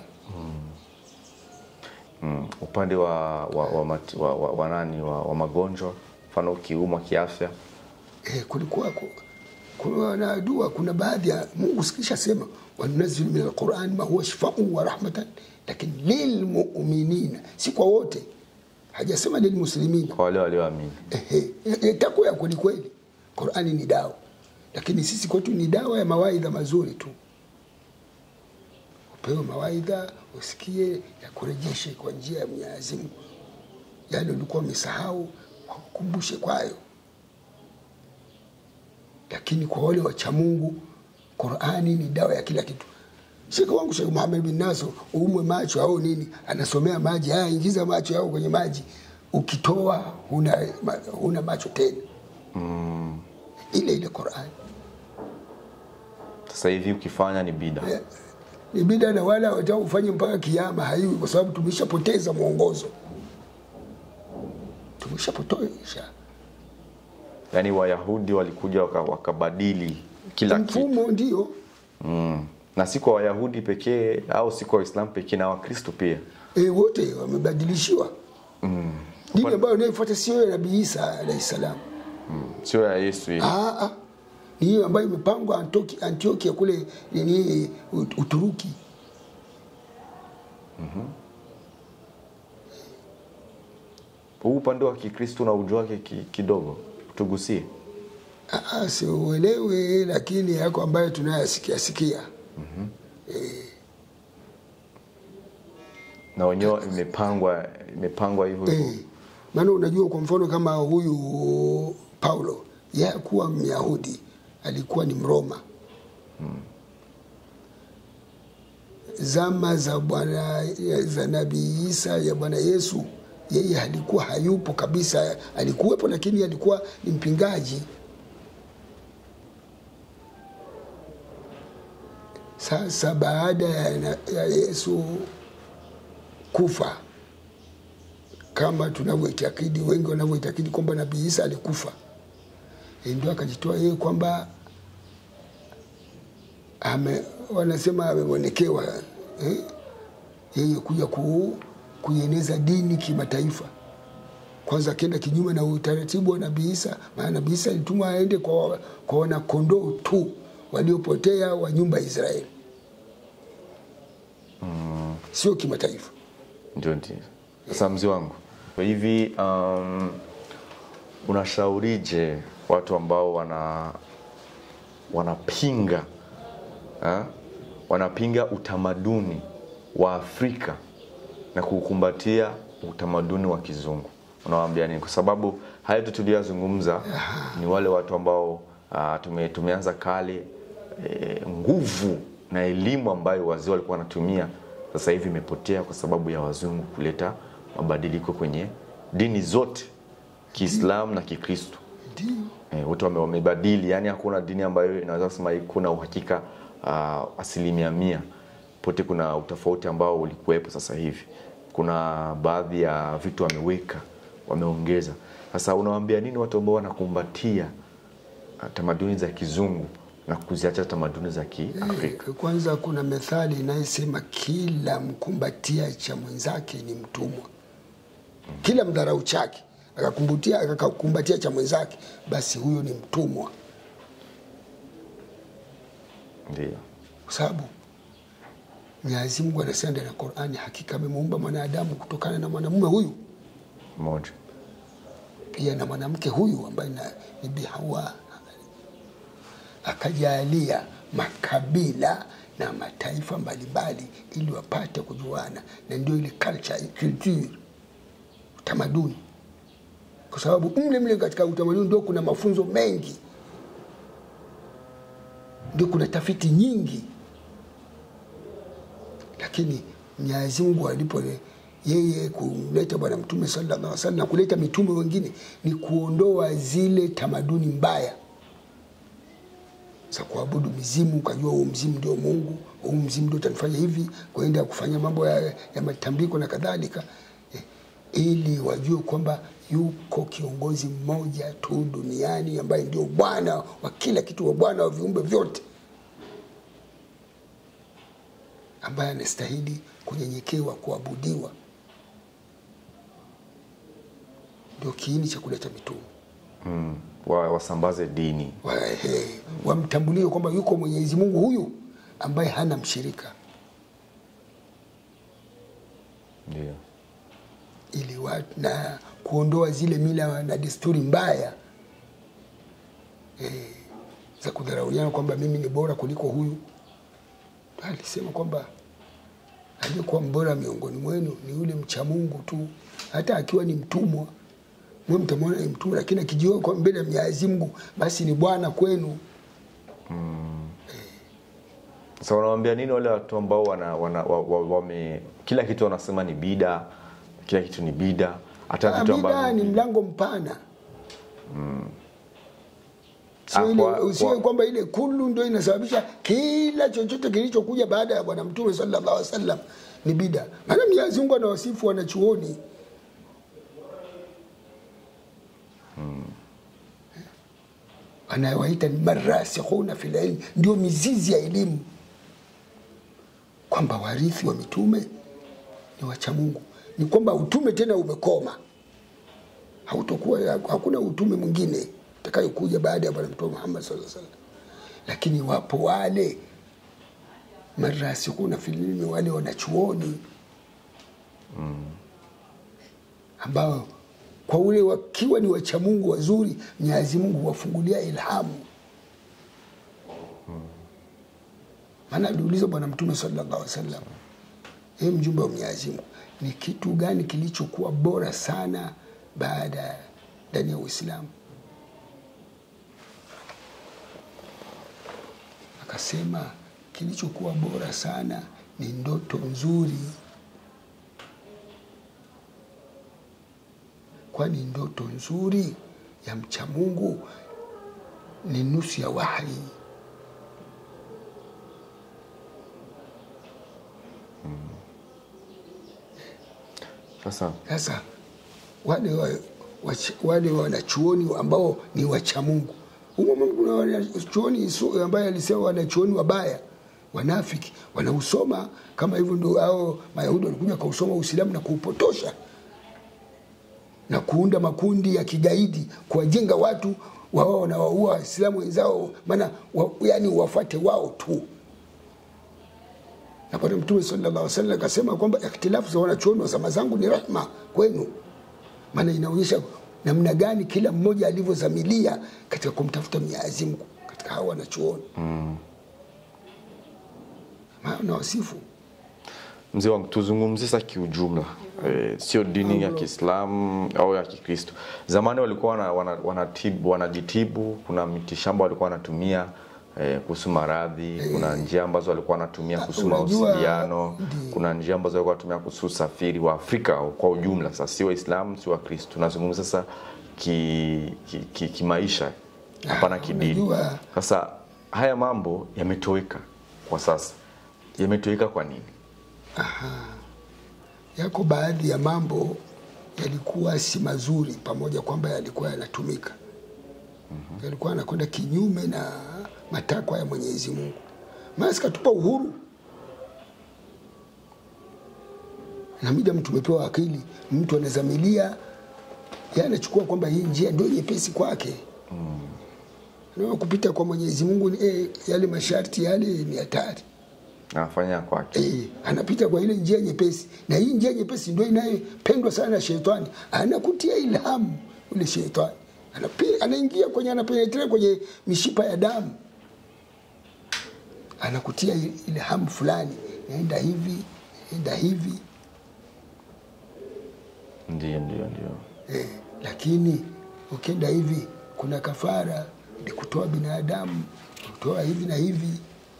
Mm. Upande wa wa, wa, mati- wa, wa, wa, nani wa, wa magonjwa mfano ukiumwa kiafya eh, kulikuwa ku- kuna na dua kuna baadhi ya Mungu sikisha sema wanunazilu min alquran ma huwa shifaun wa rahmatan lakini lilmuminina si kwa wote hajasema lilmuslimina kwa wale walioamini. Ehe, e- takwa ya kweli kweli qurani ni dawa lakini sisi kwetu ni dawa ya mawaidha mazuri tu upewe mawaidha usikie ya kurejeshe kwa njia ya mwenyezi mungu yale ulikuwa umesahau wakukumbushe kwayo lakini kwa wale wacha mungu qurani ni dawa ya kila kitu shekhe wangu shekh muhamed bin naso uumwe macho au nini anasomea maji haya ingiza macho yao kwenye maji ukitoa huna, ma- huna macho tena Mm. ile ile qurani Sasa hivi ukifanya ni bida. Eh, ni bida na wala wataka ufanye mpaka kiama haiwi kwa sababu tumeshapoteza mwongozo tumeshapotosha Yaani Wayahudi walikuja waka- wakabadili kila kitu. mfumo ndio Mm. Na si kwa Wayahudi pekee au si kwa Waislamu pekee na Wakristo pia. e, wote wamebadilishiwa dini ambayo inayofuata sio ya nabii isa alahi salam Sio ya Yesu hii. Ah, ah. ni hiyo ambayo imepangwa Antioki- antiokia kule nini Ut- uturuki Huu upande wa Kikristo na ujua wake ki, kidogo tugusie. Ah, ah, siuelewi lakini yako ambayo tunayasikia sikia Na wenyewe imepangwa imepangwa hivyo hivyo. Eh, maana unajua kwa mfano kama huyu Paulo yeye hakuwa Myahudi, alikuwa ni Mroma. Zama za bwana za Nabii Isa ya Bwana Yesu, yeye alikuwa hayupo kabisa, alikuwepo lakini alikuwa ni mpingaji. Sasa baada ya, na- ya Yesu kufa kama tunavyoitakidi wengi wanavyoitakidi kwamba nabii Isa alikufa, Eh, ndio akajitoa yeye kwamba ame, wanasema ameonekewa eh, yeye kuja ku, kuieneza dini kimataifa. Kwanza akienda kinyume na utaratibu wa nabii Isa, maana nabii Isa alitumwa aende kwa, kwa wanakondoo tu waliopotea wa nyumba ya Israeli, sio kimataifa. Ndio ndio. Sasa mzee wangu, kwa hivi um, unashaurije watu ambao wana wanapinga ha? wanapinga utamaduni wa Afrika na kukumbatia utamaduni wa kizungu, unawaambia nini? Kwa sababu haya yote tuliyozungumza ni wale watu ambao uh, tume, tumeanza kale e, nguvu na elimu ambayo wazee walikuwa wanatumia sasa hivi imepotea kwa sababu ya wazungu kuleta mabadiliko kwenye dini zote Kiislamu na Kikristo. Ndio. Eh, wote wame- wamebadili, yani hakuna dini ambayo inaweza kusema kuna uhakika uh, asilimia mia. Pote kuna utofauti ambao ulikuwepo sasa hivi. Kuna baadhi ya vitu wameweka, wameongeza. Sasa unawaambia nini watu ambao wanakumbatia uh, tamaduni za kizungu na kuziacha tamaduni za Kiafrika? Eh, Kwanza kuna methali inayosema kila mkumbatia cha mwenzake ni mtumwa. Kila mdharau chake akakumbatia akakumbatia cha mwenzake, basi huyo ni mtumwa, Ndio. kwa sababu Mwenyezi Mungu anasema ndani ya Qur'ani, hakika amemuumba mwanadamu kutokana na mwanamume huyu Moja. pia na mwanamke huyu ambaye na- ni Bi Hawa, akajalia makabila na mataifa mbalimbali ili wapate kujuana, na ndio ile culture, culture, utamaduni, kwa sababu mle mle katika utamaduni ndio kuna mafunzo mengi, ndio kuna tafiti nyingi, lakini Mwenyezi Mungu alipo yeye kuleta Bwana Mtume sallallahu alaihi wasallam na kuleta mitume wengine ni kuondoa zile tamaduni mbaya za kuabudu mizimu, ukajua huu mzimu ndio Mungu, huu mzimu ndio utanifanya hivi, kwenda kufanya mambo ya, ya matambiko na kadhalika eh, ili wajue kwamba yuko kiongozi mmoja tu duniani ambaye ndio Bwana wa kila kitu, wa Bwana wa viumbe vyote, ambaye anastahili kunyenyekewa, kuabudiwa. Ndio kiini cha kuleta mitume Mm. Wa, wasambaze dini. Wa- ehe, wamtambulie kwamba yuko Mwenyezi Mungu huyu ambaye hana mshirika, Ndio. ili watu na kuondoa zile mila na desturi mbaya eh, za kudharauliana kwamba mimi ni bora kuliko huyu. Ndio Alisema kwamba aliyekuwa mbora miongoni mwenu ni yule mcha Mungu tu, hata akiwa ni mtumwa mwe mtamwona ni mtumwa, lakini akijiweka kwa mbele ya Mwenyezi Mungu basi ni bwana kwenu. Sasa unawaambia nini wale watu ambao wana, wana, wa, wa, wame kila kitu wanasema ni bida, kila kitu ni bida, hata vitu Bida ambavyo ni mlango mpana Sio Ah, ile- kwa- usiwe kwa- kwamba ile kulu ndio inasababisha kila chochote kilichokuja baada ya Bwana Mtume sallallahu alaihi wasallam ni bida. Maana Mwenyezi Mungu anawasifu wanachuoni anayewaita ni marasikhuna fil ilm, ndio mizizi ya elimu, kwamba warithi wa mitume ni wacha Mungu, ni kwamba utume tena umekoma hautokuwa hakuna utume mwingine utakayokuja baada ya bwana mtume Muhammad sallallahu alaihi wasallam, lakini wapo wale marasikuna filimi, wale wanachuoni ambao kwa ule wakiwa ni wacha Mungu wazuri, Mwenyezi Mungu huwafungulia ilhamu. Maana aliuliza bwana mtume sallallahu alaihi wasallam, ee mjumbe wa Mwenyezi Mungu, ni kitu gani kilichokuwa bora sana baada ya ndani ya Uislamu? Akasema kilichokuwa bora sana ni ndoto nzuri, kwani ndoto nzuri ya mcha Mungu ni nusu ya wahi. sasa Sasa wale wa, wach- wale wanachuoni ambao ni wacha Mungu, humo Mungu kuna wanachuoni su- ambaye alisema wanachuoni wabaya wanafiki wanausoma kama hivyo, ndio hao Mayahudi walikuja kausoma Uislamu na kuupotosha na kuunda makundi ya kigaidi kuwajenga watu wao wanawaua Waislamu wenzao, maana wa, yani wafuate wao tu na Bwana Mtume sallallahu alaihi wasallam akasema kwamba ikhtilafu za wanachuoni wa zama zangu ni rahma kwenu, maana inaonyesha namna gani kila mmoja alivyozamilia katika kumtafuta Mwenyezi Mungu katika hao wanachuoni mm. maana wasifu mzee wangu tuzungumzie sasa kiujumla e, sio dini ya Kiislamu au ya Kikristo. Zamani walikuwa wana, wana, wanatibu, wanajitibu, kuna mitishamba walikuwa wanatumia eh, kuhusu maradhi kuna njia ambazo walikuwa wanatumia kuhusu unajua, mawasiliano ndi- kuna njia ambazo walikuwa wanatumia kuhusu usafiri wa Afrika kwa ujumla sasa si waislamu si wakristo tunazungumza sasa kimaisha ki, ki, kimaisha, hapana kidini unajua- sasa haya mambo yametoweka kwa sasa yametoweka kwa nini yako baadhi ya mambo yalikuwa si mazuri, pamoja kwamba yalikuwa yanatumika, yalikuwa yanakwenda kinyume na matakwa ya Mwenyezi Mungu. Maana sikatupa uhuru na mida mtu umepewa akili, mtu anazamilia yeye anachukua kwamba hii njia ndio nyepesi kwake na kupita kwa Mwenyezi Mungu ni- eh, yale masharti yale ni hatari. anafanya kwake Eh, anapita kwa ile njia nyepesi, na hii njia nyepesi ndio inayopendwa sana na shetani. Anakutia ilhamu ule shetani, Anapi- anaingia kwenye, anapenetrate kwenye mishipa ya damu, anakutia i- ilhamu fulani, naenda hivi, naenda hivi ndio ndio ndio eh, lakini ukienda hivi kuna kafara ni kutoa binadamu kutoa hivi na hivi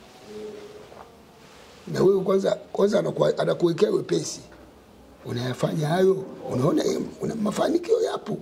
na wewe kwanza kwanza anakuwa- anakuwekea wepesi unayafanya hayo unaona eh, una mafanikio yapo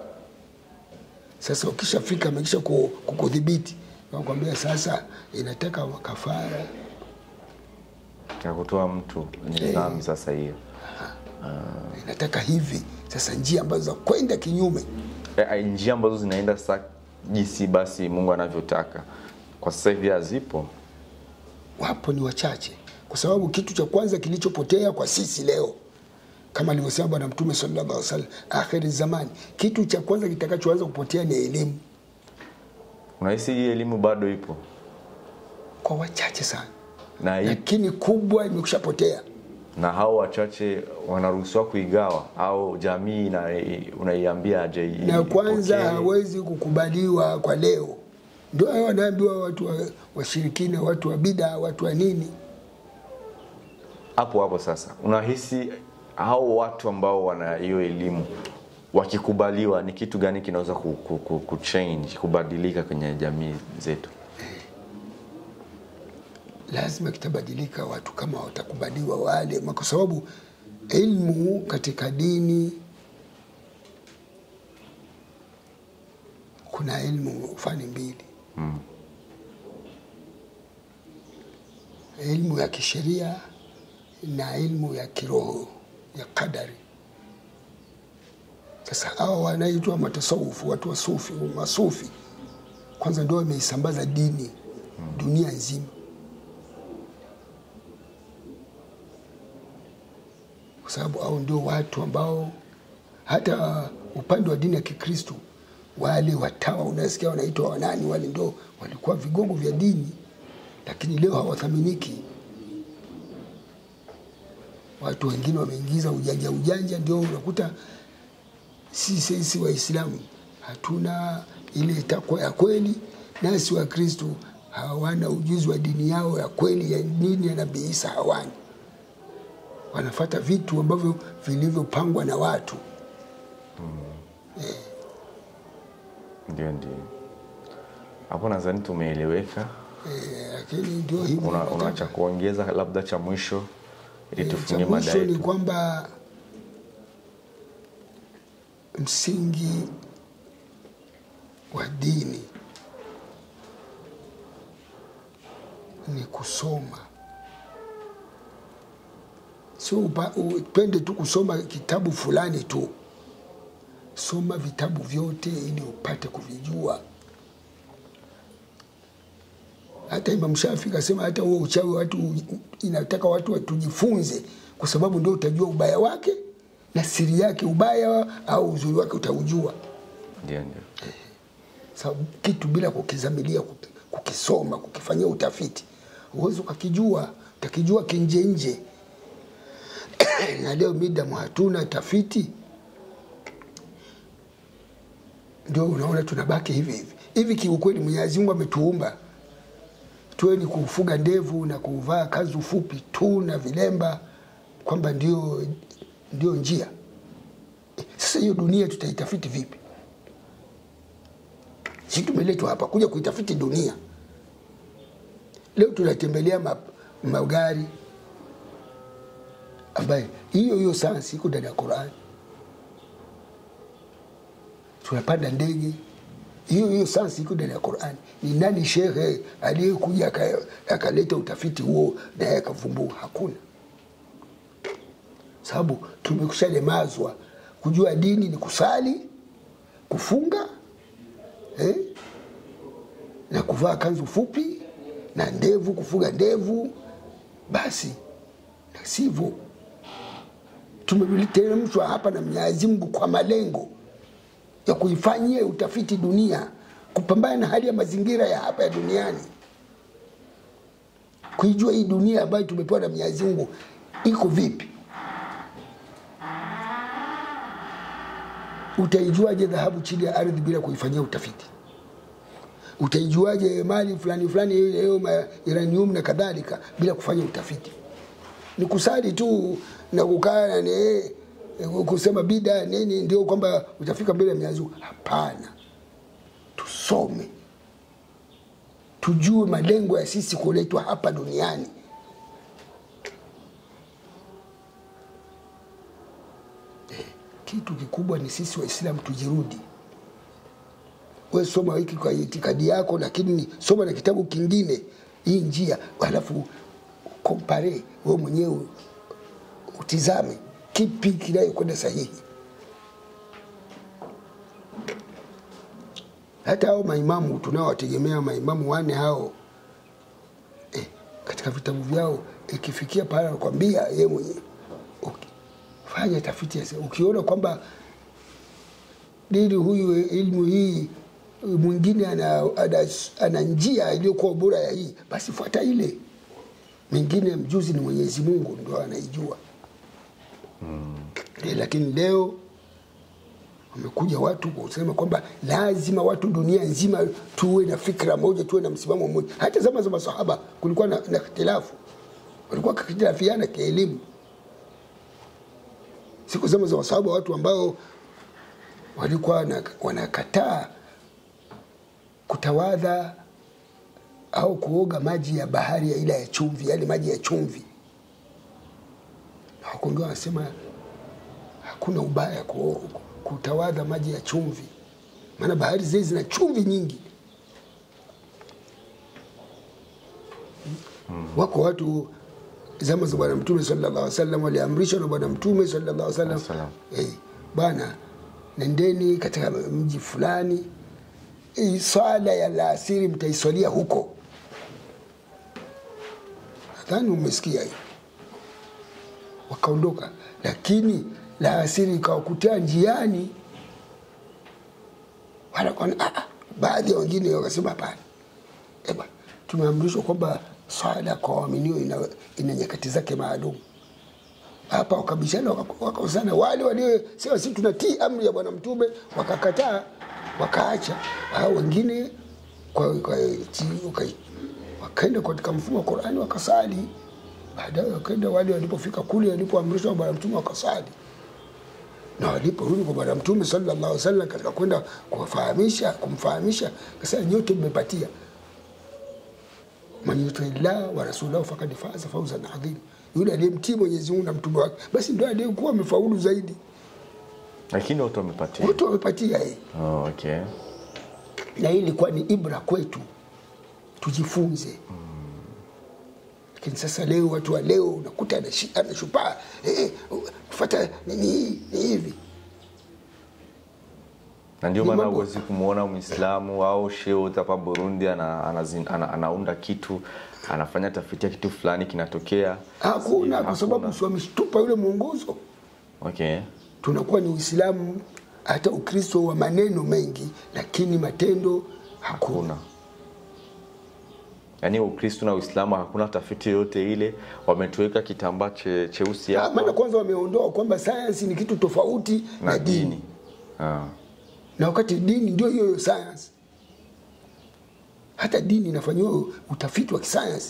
sasa ukishafika amekisha ku- kukudhibiti nakwambia sasa inataka kafara ya kutoa mtu ni dhambi sasa hiyo inataka hivi sasa njia ambazo za kwenda kinyume Eh, eh, njia ambazo zinaenda sasa jinsi basi Mungu anavyotaka kwa sasa hivi hazipo wapo ni wachache, kwa sababu kitu cha kwanza kilichopotea kwa sisi leo kama alivyosema Bwana Mtume sallallahu alaihi wasallam, akhiri zamani, kitu cha kwanza kitakachoanza kupotea ni elimu, unahisi hii elimu bado ipo kwa wachache sana, na hii lakini kubwa imekushapotea. na hao wachache wanaruhusiwa kuigawa au jamii ina, unaiambia aje i- Na kwanza ipokee? hawezi kukubaliwa kwa leo, ndio hayo wanaambiwa watu wa- washirikina, watu wa bida, watu wa nini. hapo hapo sasa unahisi hao watu ambao wana hiyo elimu wakikubaliwa ni kitu gani kinaweza ku, ku, ku, ku change kubadilika kwenye jamii zetu lazima kitabadilika watu kama watakubaliwa wale, kwa sababu ilmu katika dini kuna ilmu fani mbili Mm. ilmu ya kisheria na ilmu ya kiroho ya kadari. Sasa hao wanaitwa matasawufu, watu wa sufi, masufi, kwanza ndio wameisambaza dini dunia nzima. kwa sababu hao ndio watu ambao hata upande wa dini ya Kikristo wale watawa unasikia wanaitwa wanani, wale ndio walikuwa vigogo vya dini, lakini leo hawathaminiki. Watu wengine wameingiza ujanja ujanja, ndio unakuta si sisi Waislamu hatuna ile takwa ya kweli, nasi Wakristo hawana ujuzi wa dini yao ya kweli, ya dini ya Nabii Isa hawana wanafata vitu ambavyo vilivyopangwa na watu. ndio ndio hapo nadhani tumeeleweka Eh, lakini ndio hivyo. una, una nataka- cha kuongeza labda cha mwisho ili eh, tufungie cha mada mwisho ni yetu kwamba msingi wa dini ni kusoma, sio upa- upende tu kusoma kitabu fulani tu. Soma vitabu vyote ili upate kuvijua. Hata Imam Shafi kasema hata huo uchawi watu inataka watu watujifunze, kwa sababu ndio utajua ubaya wake na siri yake, ubaya au uzuri wake utaujua. ndio ndio Sababu kitu bila kukizamilia, kuki- kukisoma, kukifanyia utafiti, huwezi ukakijua, utakijua kinje nje. na leo midamu hatuna tafiti, ndio unaona tunabaki hivi hivi hivi. Kiukweli Mwenyezi Mungu ametuumba tuwe ni kufuga ndevu na kuvaa kanzu fupi tu na vilemba, kwamba ndio, ndio njia. Sasa hiyo dunia tutaitafiti vipi? Si tumeletwa hapa kuja kuitafiti dunia. leo tunatembelea ma, magari ambaye hiyo hiyo sayansi iko ndani ya Qurani. Tunapanda ndege, hiyo hiyo sayansi iko ndani ya Qurani. Ni nani shehe aliyekuja aka- akaleta utafiti huo naye akavumbua? Hakuna, sababu tumekushalemazwa kujua dini ni kusali, kufunga eh? na kuvaa kanzu fupi na ndevu, kufuga ndevu, basi na sivyo. Tumeteremshwa hapa na Mwenyezi Mungu kwa malengo ya kuifanyia utafiti dunia, kupambana na hali ya mazingira ya hapa ya duniani, kuijua hii dunia ambayo tumepewa na Mwenyezi Mungu iko vipi. Utaijuaje dhahabu chini ya ardhi bila kuifanyia utafiti? Utaijuaje mali fulani fulani hiyo ma- uranium na kadhalika bila kufanya utafiti? Ni kusali tu na kukaa na ni- kusema bida nini ndio kwamba utafika mbele ya Mwenyezi Mungu? Hapana, tusome tujue malengo ya sisi kuletwa hapa duniani. Eh, Kitu kikubwa ni sisi Waislamu tujirudi. We soma hiki kwa itikadi yako, lakini soma na kitabu kingine hii njia, halafu kompare we mwenyewe utizame kipi kinayokwenda sahihi. Hata hao maimamu tunaowategemea maimamu wane hao eh, katika vitabu vyao ikifikia pale anakwambia yeye mwenyewe okay, fanya tafiti ya se- ukiona kwamba dini huyu ilmu hii mwingine ana, ana, ana njia iliyokuwa bora ya hii, basi fuata ile. Mengine mjuzi ni Mwenyezi Mungu ndo anaijua Eh, lakini leo wamekuja watu kusema kwamba lazima watu dunia nzima tuwe na fikra moja, tuwe na msimamo mmoja. Hata zama za masahaba kulikuwa na, na ikhtilafu, walikuwa kakitilafiana kielimu. Siku zama za masahaba watu ambao walikuwa wana- wanakataa kutawadha au kuoga maji ya bahari ya ila ya chumvi, yale maji ya chumvi, na wakongia wanasema hakuna ubaya ku- kutawadha maji ya chumvi, maana bahari zile zina chumvi nyingi. Wako watu zama za Bwana Mtume sallallahu alaihi wasallam waliamrishwa na Bwana Mtume sallallahu alaihi wasallam Wasallam. eh, bwana, nendeni katika mji fulani, hii swala ya alasiri mtaiswalia huko. Nadhani umesikia hiyo wakaondoka, lakini la asiri ikawakutia njiani. Wala kwa- ah, ah, baadhi ya wengine wakasema hapana, eba, tumeamrishwa kwamba swala kwa waaminio ina, ina nyakati zake maalum. Hapa wakabishana waka- wakakosana, wale waliosema sisi tunatii amri ya Bwana Mtume wakakataa, wakaacha. Hao wengine kwa, kwa, ti- waka- wakaenda katika mfumo wa Qurani wakasali. Baadaye wakaenda wale walipofika kule walipoamrishwa na Bwana Mtume wakasali, na waliporudi kwa Bwana Mtume sallallahu alaihi wasallam katika kwenda kuwafahamisha kumfahamisha, kasema nyote mmepatia man yuti llah wa rasulahu fakad faza fauzan adhim, yule aliyemtii Mwenyezi Mungu na mtume wake, basi ndio aliyekuwa amefaulu zaidi. lakini wote wamepatia. Wote wamepatia yeye, Oh, okay. na hii ilikuwa ni ibra kwetu, tujifunze. Lakini sasa leo watu wa leo unakuta anashi- anashupaa eh, kufata nini hii ni hivi na ndio Ni maana mambo- huwezi kumwona Mwislamu au shehe hapa Burundi ana, anazin- ana, anaunda kitu anafanya tafiti ya kitu fulani kinatokea. hakuna, kwa Hakuna. sababu si wameshtupa yule mwongozo. Okay. Tunakuwa ni Uislamu hata Ukristo wa maneno mengi, lakini matendo hakuna. Hakuna. Yaani Ukristo na Uislamu hakuna tafiti yoyote ile, wametuweka kitambaa che, cheusi Ah, Maana hapa kwanza wameondoa kwamba sayansi ni kitu tofauti na, na dini. dini. Ah. na wakati dini ndio hiyo hiyo sayansi. Hata dini inafanyiwa utafiti wa kisayansi.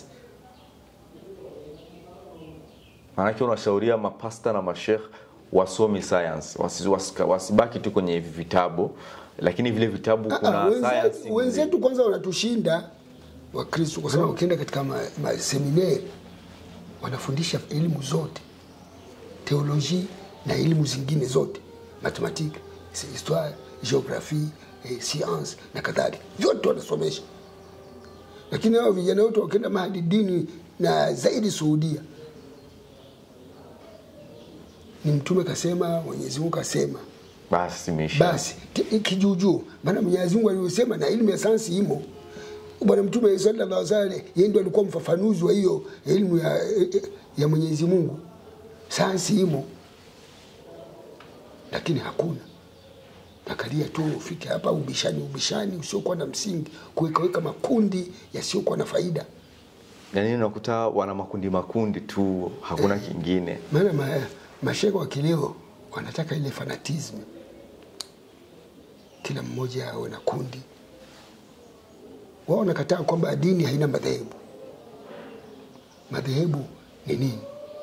Maanake unashauria mapasta na mashekh wasome science, wasi, wasika- wasibaki tu kwenye vitabu, lakini vile vitabu Ah, kuna ah, wenzetu- science Wenzetu kwanza wanatushinda Wakristo kwa sababu wakienda katika ma- maseminari wanafundisha elimu zote, teolojia na elimu zingine zote, matematiki, histoire, geographie, eh, science na kadhalika, vyote wanasomesha. Lakini hao vijana wote wakienda mahali dini na zaidi Saudia, ni Mtume kasema, Mwenyezi Mungu kasema, basi imeisha basi ki- kijuujuu. Maana Mwenyezi Mungu aliyosema na elimu ya sayansi imo. Bwana Mtume sallallahu alaihi wasallam yeye ndio alikuwa mfafanuzi wa hiyo elimu ya, ya Mwenyezi Mungu. Sayansi imo, lakini hakuna nakalia tu ufike hapa ubishani ubishani usiokuwa na msingi, kuwekaweka makundi yasiyokuwa na faida. yaani unakuta wana makundi makundi tu hakuna kingine Maana ma, masheka wa kileo wanataka ile fanatism, kila mmoja awe na kundi. Wao wanakataa kwamba dini haina madhehebu. Madhehebu ni nini?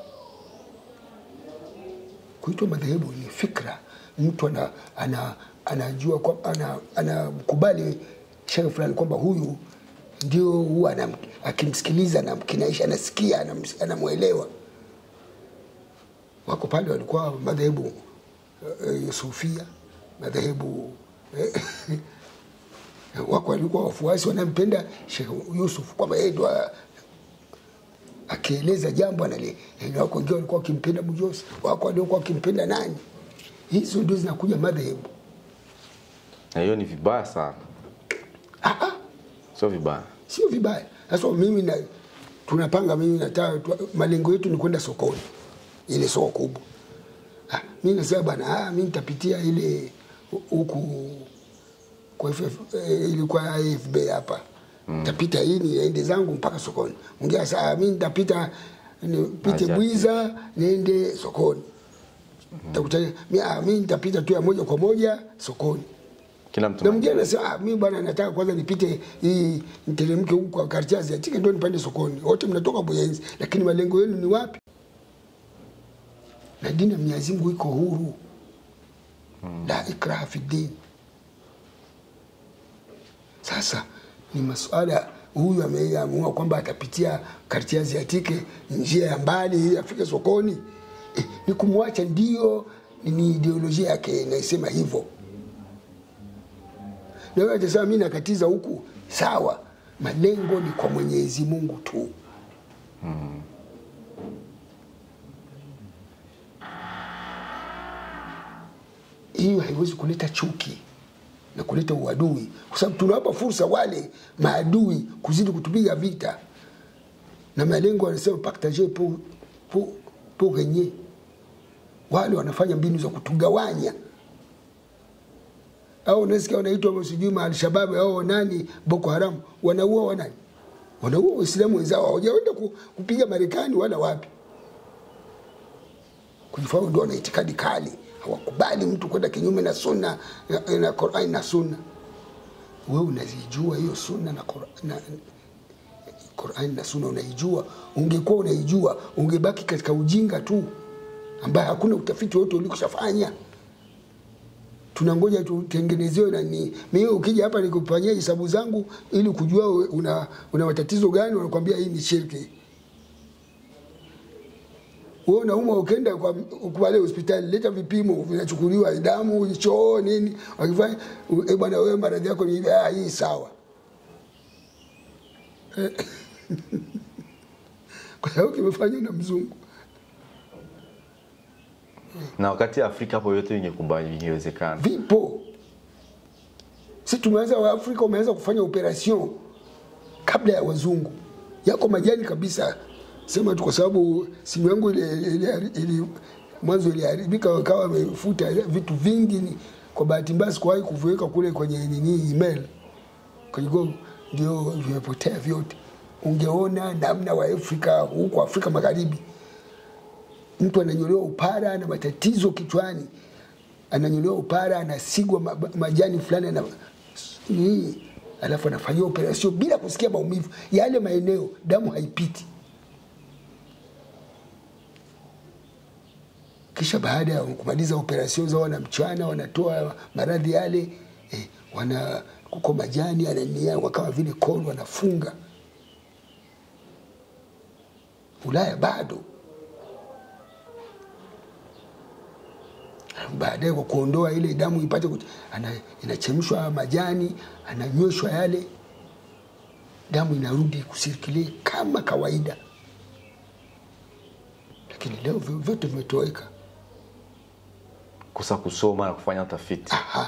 Kuitwa madhehebu ni fikra, mtu ana, ana, anajua kwa- ana, anakubali shekhe fulani kwamba huyu ndio huwa anam- akimsikiliza anamkinaisha, anasikia, anam- anamwelewa wako pale walikuwa madhehebu eh, Sufia, madhehebu eh, wako walikuwa wafuasi wanampenda Sheikh Yusuf kwamba yeye ndo a- akieleza jambo anali. eh, Wako wengine walikuwa wakimpenda Bujosi, wako waliokuwa wakimpenda nani. Hizo ndio zinakuja madhehebu. na hiyo ni vibaya sana Ah, ah, sio vibaya sio vibaya. Sasa mimi na tunapanga, mimi nataka tu- malengo yetu ni kwenda sokoni, ile soko kubwa. Ah, mimi nasema bana, ah, mimi nitapitia ile hu- huku kwa FF, eh, ilikuwa AFB hapa nitapita hii niende zangu mpaka sokoni. Mwingine sasa ah, mimi nitapita nipite Acha. Bwiza niende sokoni. Nitakuta mimi ah, mimi nitapita tu ya moja kwa moja sokoni kila mtu na mwingine anasema ah, mimi bwana nataka kwanza nipite hii niteremke huku kwa Karchazi atike ndio nipande sokoni. Wote mnatoka Buyenzi, lakini malengo yenu ni wapi? Na dini ya Mwenyezi Mungu iko huru, la ikraha fi din. Sasa ni masuala, huyu ameamua kwamba atapitia Karchazi atike njia ya mbali ili afike sokoni, eh, ni kumwacha, ndio ni ideolojia yake inaisema hivyo na wewe atasema mimi nakatiza huku, sawa. Malengo ni kwa Mwenyezi Mungu tu. Hiyo haiwezi kuleta chuki na kuleta uadui, kwa sababu tunawapa fursa wale maadui kuzidi kutupiga vita, na malengo wanasema partager pour, pour, pour regner. Wale wanafanya mbinu za kutugawanya au unasikia wanaitwa sijui maalshababu au nani Boko Haram, wanaua wanani? Wanaua Waislamu wenzao, hawajaenda ku- kupiga Marekani wala wapi. Kujifanya ndio wana itikadi kali, hawakubali mtu kwenda kinyume na sunna na, na Qur'an na sunna. Wewe unazijua hiyo sunna na Qur'an na, Qur'an na sunna unaijua. Ungekuwa unaijua ungebaki katika ujinga tu, ambaye hakuna utafiti wote ulikoshafanya tunangoja tutengenezewe nani. Mimi ukija hapa nikufanyia hesabu zangu ili kujua we- una, una matatizo gani, wanakwambia hii ni shirki. Wewe unaumwa ukenda kwa pale hospitali, leta vipimo vinachukuliwa damu, choo, nini, wakifanya eh, bwana, wewe maradhi yako ni hivi, ah, hii sawa. kwa sababu kimefanywa na mzungu. na wakati Afrika hapo yote ingekubali ingewezekana vipo. Si tumeanza wa Afrika wameanza kufanya operation kabla ya wazungu, yako majani kabisa. Sema tu kwa sababu simu yangu ile, ile, ile mwanzo iliharibika, wakawa wamefuta vitu vingi. Ni kwa bahati mbaya sikuwahi kuviweka kule kwenye nini email kwenye Google, ndio vimepotea vyote. Ungeona namna wa Afrika huko Afrika Magharibi mtu ananyolewa upara na matatizo kichwani, ananyolewa upara, anasigwa ma- majani fulani na nini, alafu anafanyiwa operasio bila kusikia maumivu. Yale maeneo damu haipiti. Kisha baada ya kumaliza operasio zao, wana mchana wanatoa maradhi yale eh, wana kuko majani anania kama vile kolo, wanafunga Ulaya bado. Baadaye kwa kuondoa ile damu ipate kuti, ana, inachemshwa majani, ananyweshwa yale damu inarudi kusirkilie kama kawaida, lakini leo vyo- vyote vimetoweka. kusa kusoma na kufanya utafiti Aha.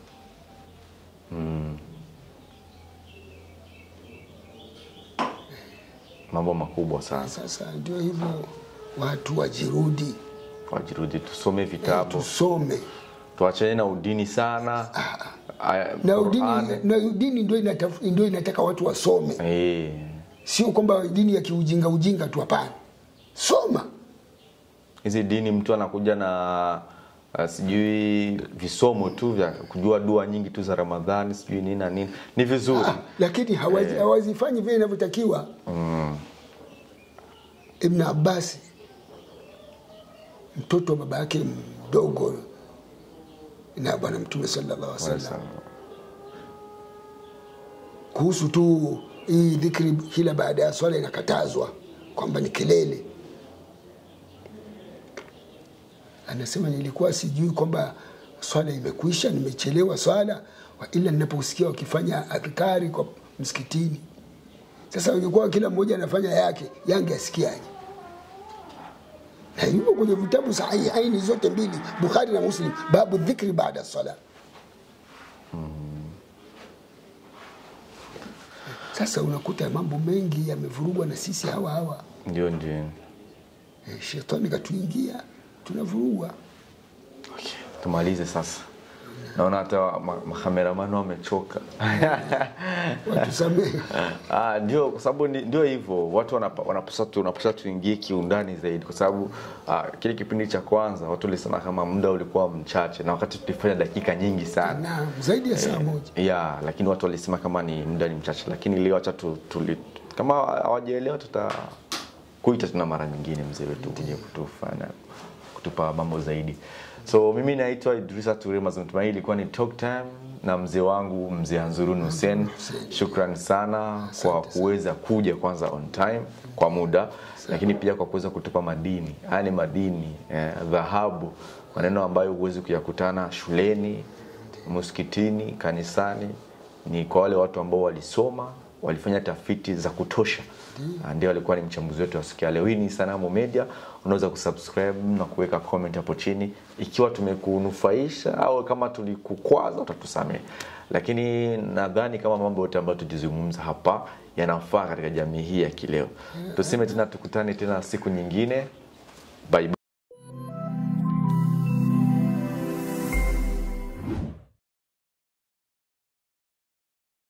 mambo makubwa sana Sasa ndio hivyo, watu wajirudi, wajirudi tusome vitabu tusome tuachane na udini sana Aya, na Qur'ani. udini, na udini ndio inataf, ndio inataka watu wasome, Eh, sio kwamba dini ya kiujinga ujinga tu. Hapana, soma. hizi dini mtu anakuja na uh, sijui visomo tu vya kujua dua nyingi tu za ramadhani sijui nini na nini ni vizuri Ah, lakini hawazi- hawazifanyi vile inavyotakiwa. Ibn Abbas mtoto wa baba yake mdogo na Bwana Mtume sallallahu alaihi wasallam kuhusu tu hii dhikri kila baada ya swala inakatazwa kwamba ni kelele. Anasema nilikuwa sijui kwamba swala imekwisha, nimechelewa swala, wa ila ninaposikia wakifanya adhkari kwa msikitini. Sasa ingekuwa kila mmoja anafanya yake, yange asikiaje? Na yuko kwenye vitabu sahihi aini zote mbili, Bukhari na Muslim, babu dhikri baada sala. Sasa unakuta mambo mengi yamevurugwa na sisi hawa hawa. ndio ndio Eh, Shetani katuingia, tunavurugwa. okay. tumalize sasa naona hata ma- makameramani wamechoka Watusamehe. Ah, ndio kwa sababu ni- ndio hivyo watu wanapa- wanapaswa tu- wanapaswa tuingie kiundani zaidi kwa sababu ah, kile kipindi cha kwanza watu walisema kama muda ulikuwa mchache na wakati tulifanya dakika nyingi sana na zaidi ya saa moja. ya lakini watu walisema kama ni muda ni mchache lakini leo acha tu, tuli, kama hawajaelewa tuta kuita tena mara nyingine mzee wetu kuja kutufanya kutupa mambo zaidi so mimi naitwa idrisa ture mazungumzo ilikuwa ni talk time na mzee wangu mzee hanzurun hussein shukran sana kwa kuweza kuja kwanza on time kwa muda lakini pia kwa kuweza kutupa madini haya ni madini eh, dhahabu maneno ambayo huwezi kuyakutana shuleni msikitini kanisani ni kwa wale watu ambao walisoma walifanya tafiti za kutosha Ah, ndio alikuwa ni mchambuzi wetu wa siku ya leo hii ni sanamu media unaweza kusubscribe na kuweka comment hapo chini ikiwa tumekunufaisha au kama tulikukwaza utatusamehe lakini nadhani kama mambo yote ambayo tujizungumza hapa yanafaa katika jamii hii ya kileo tuseme tena tukutane tena siku nyingine bye bye.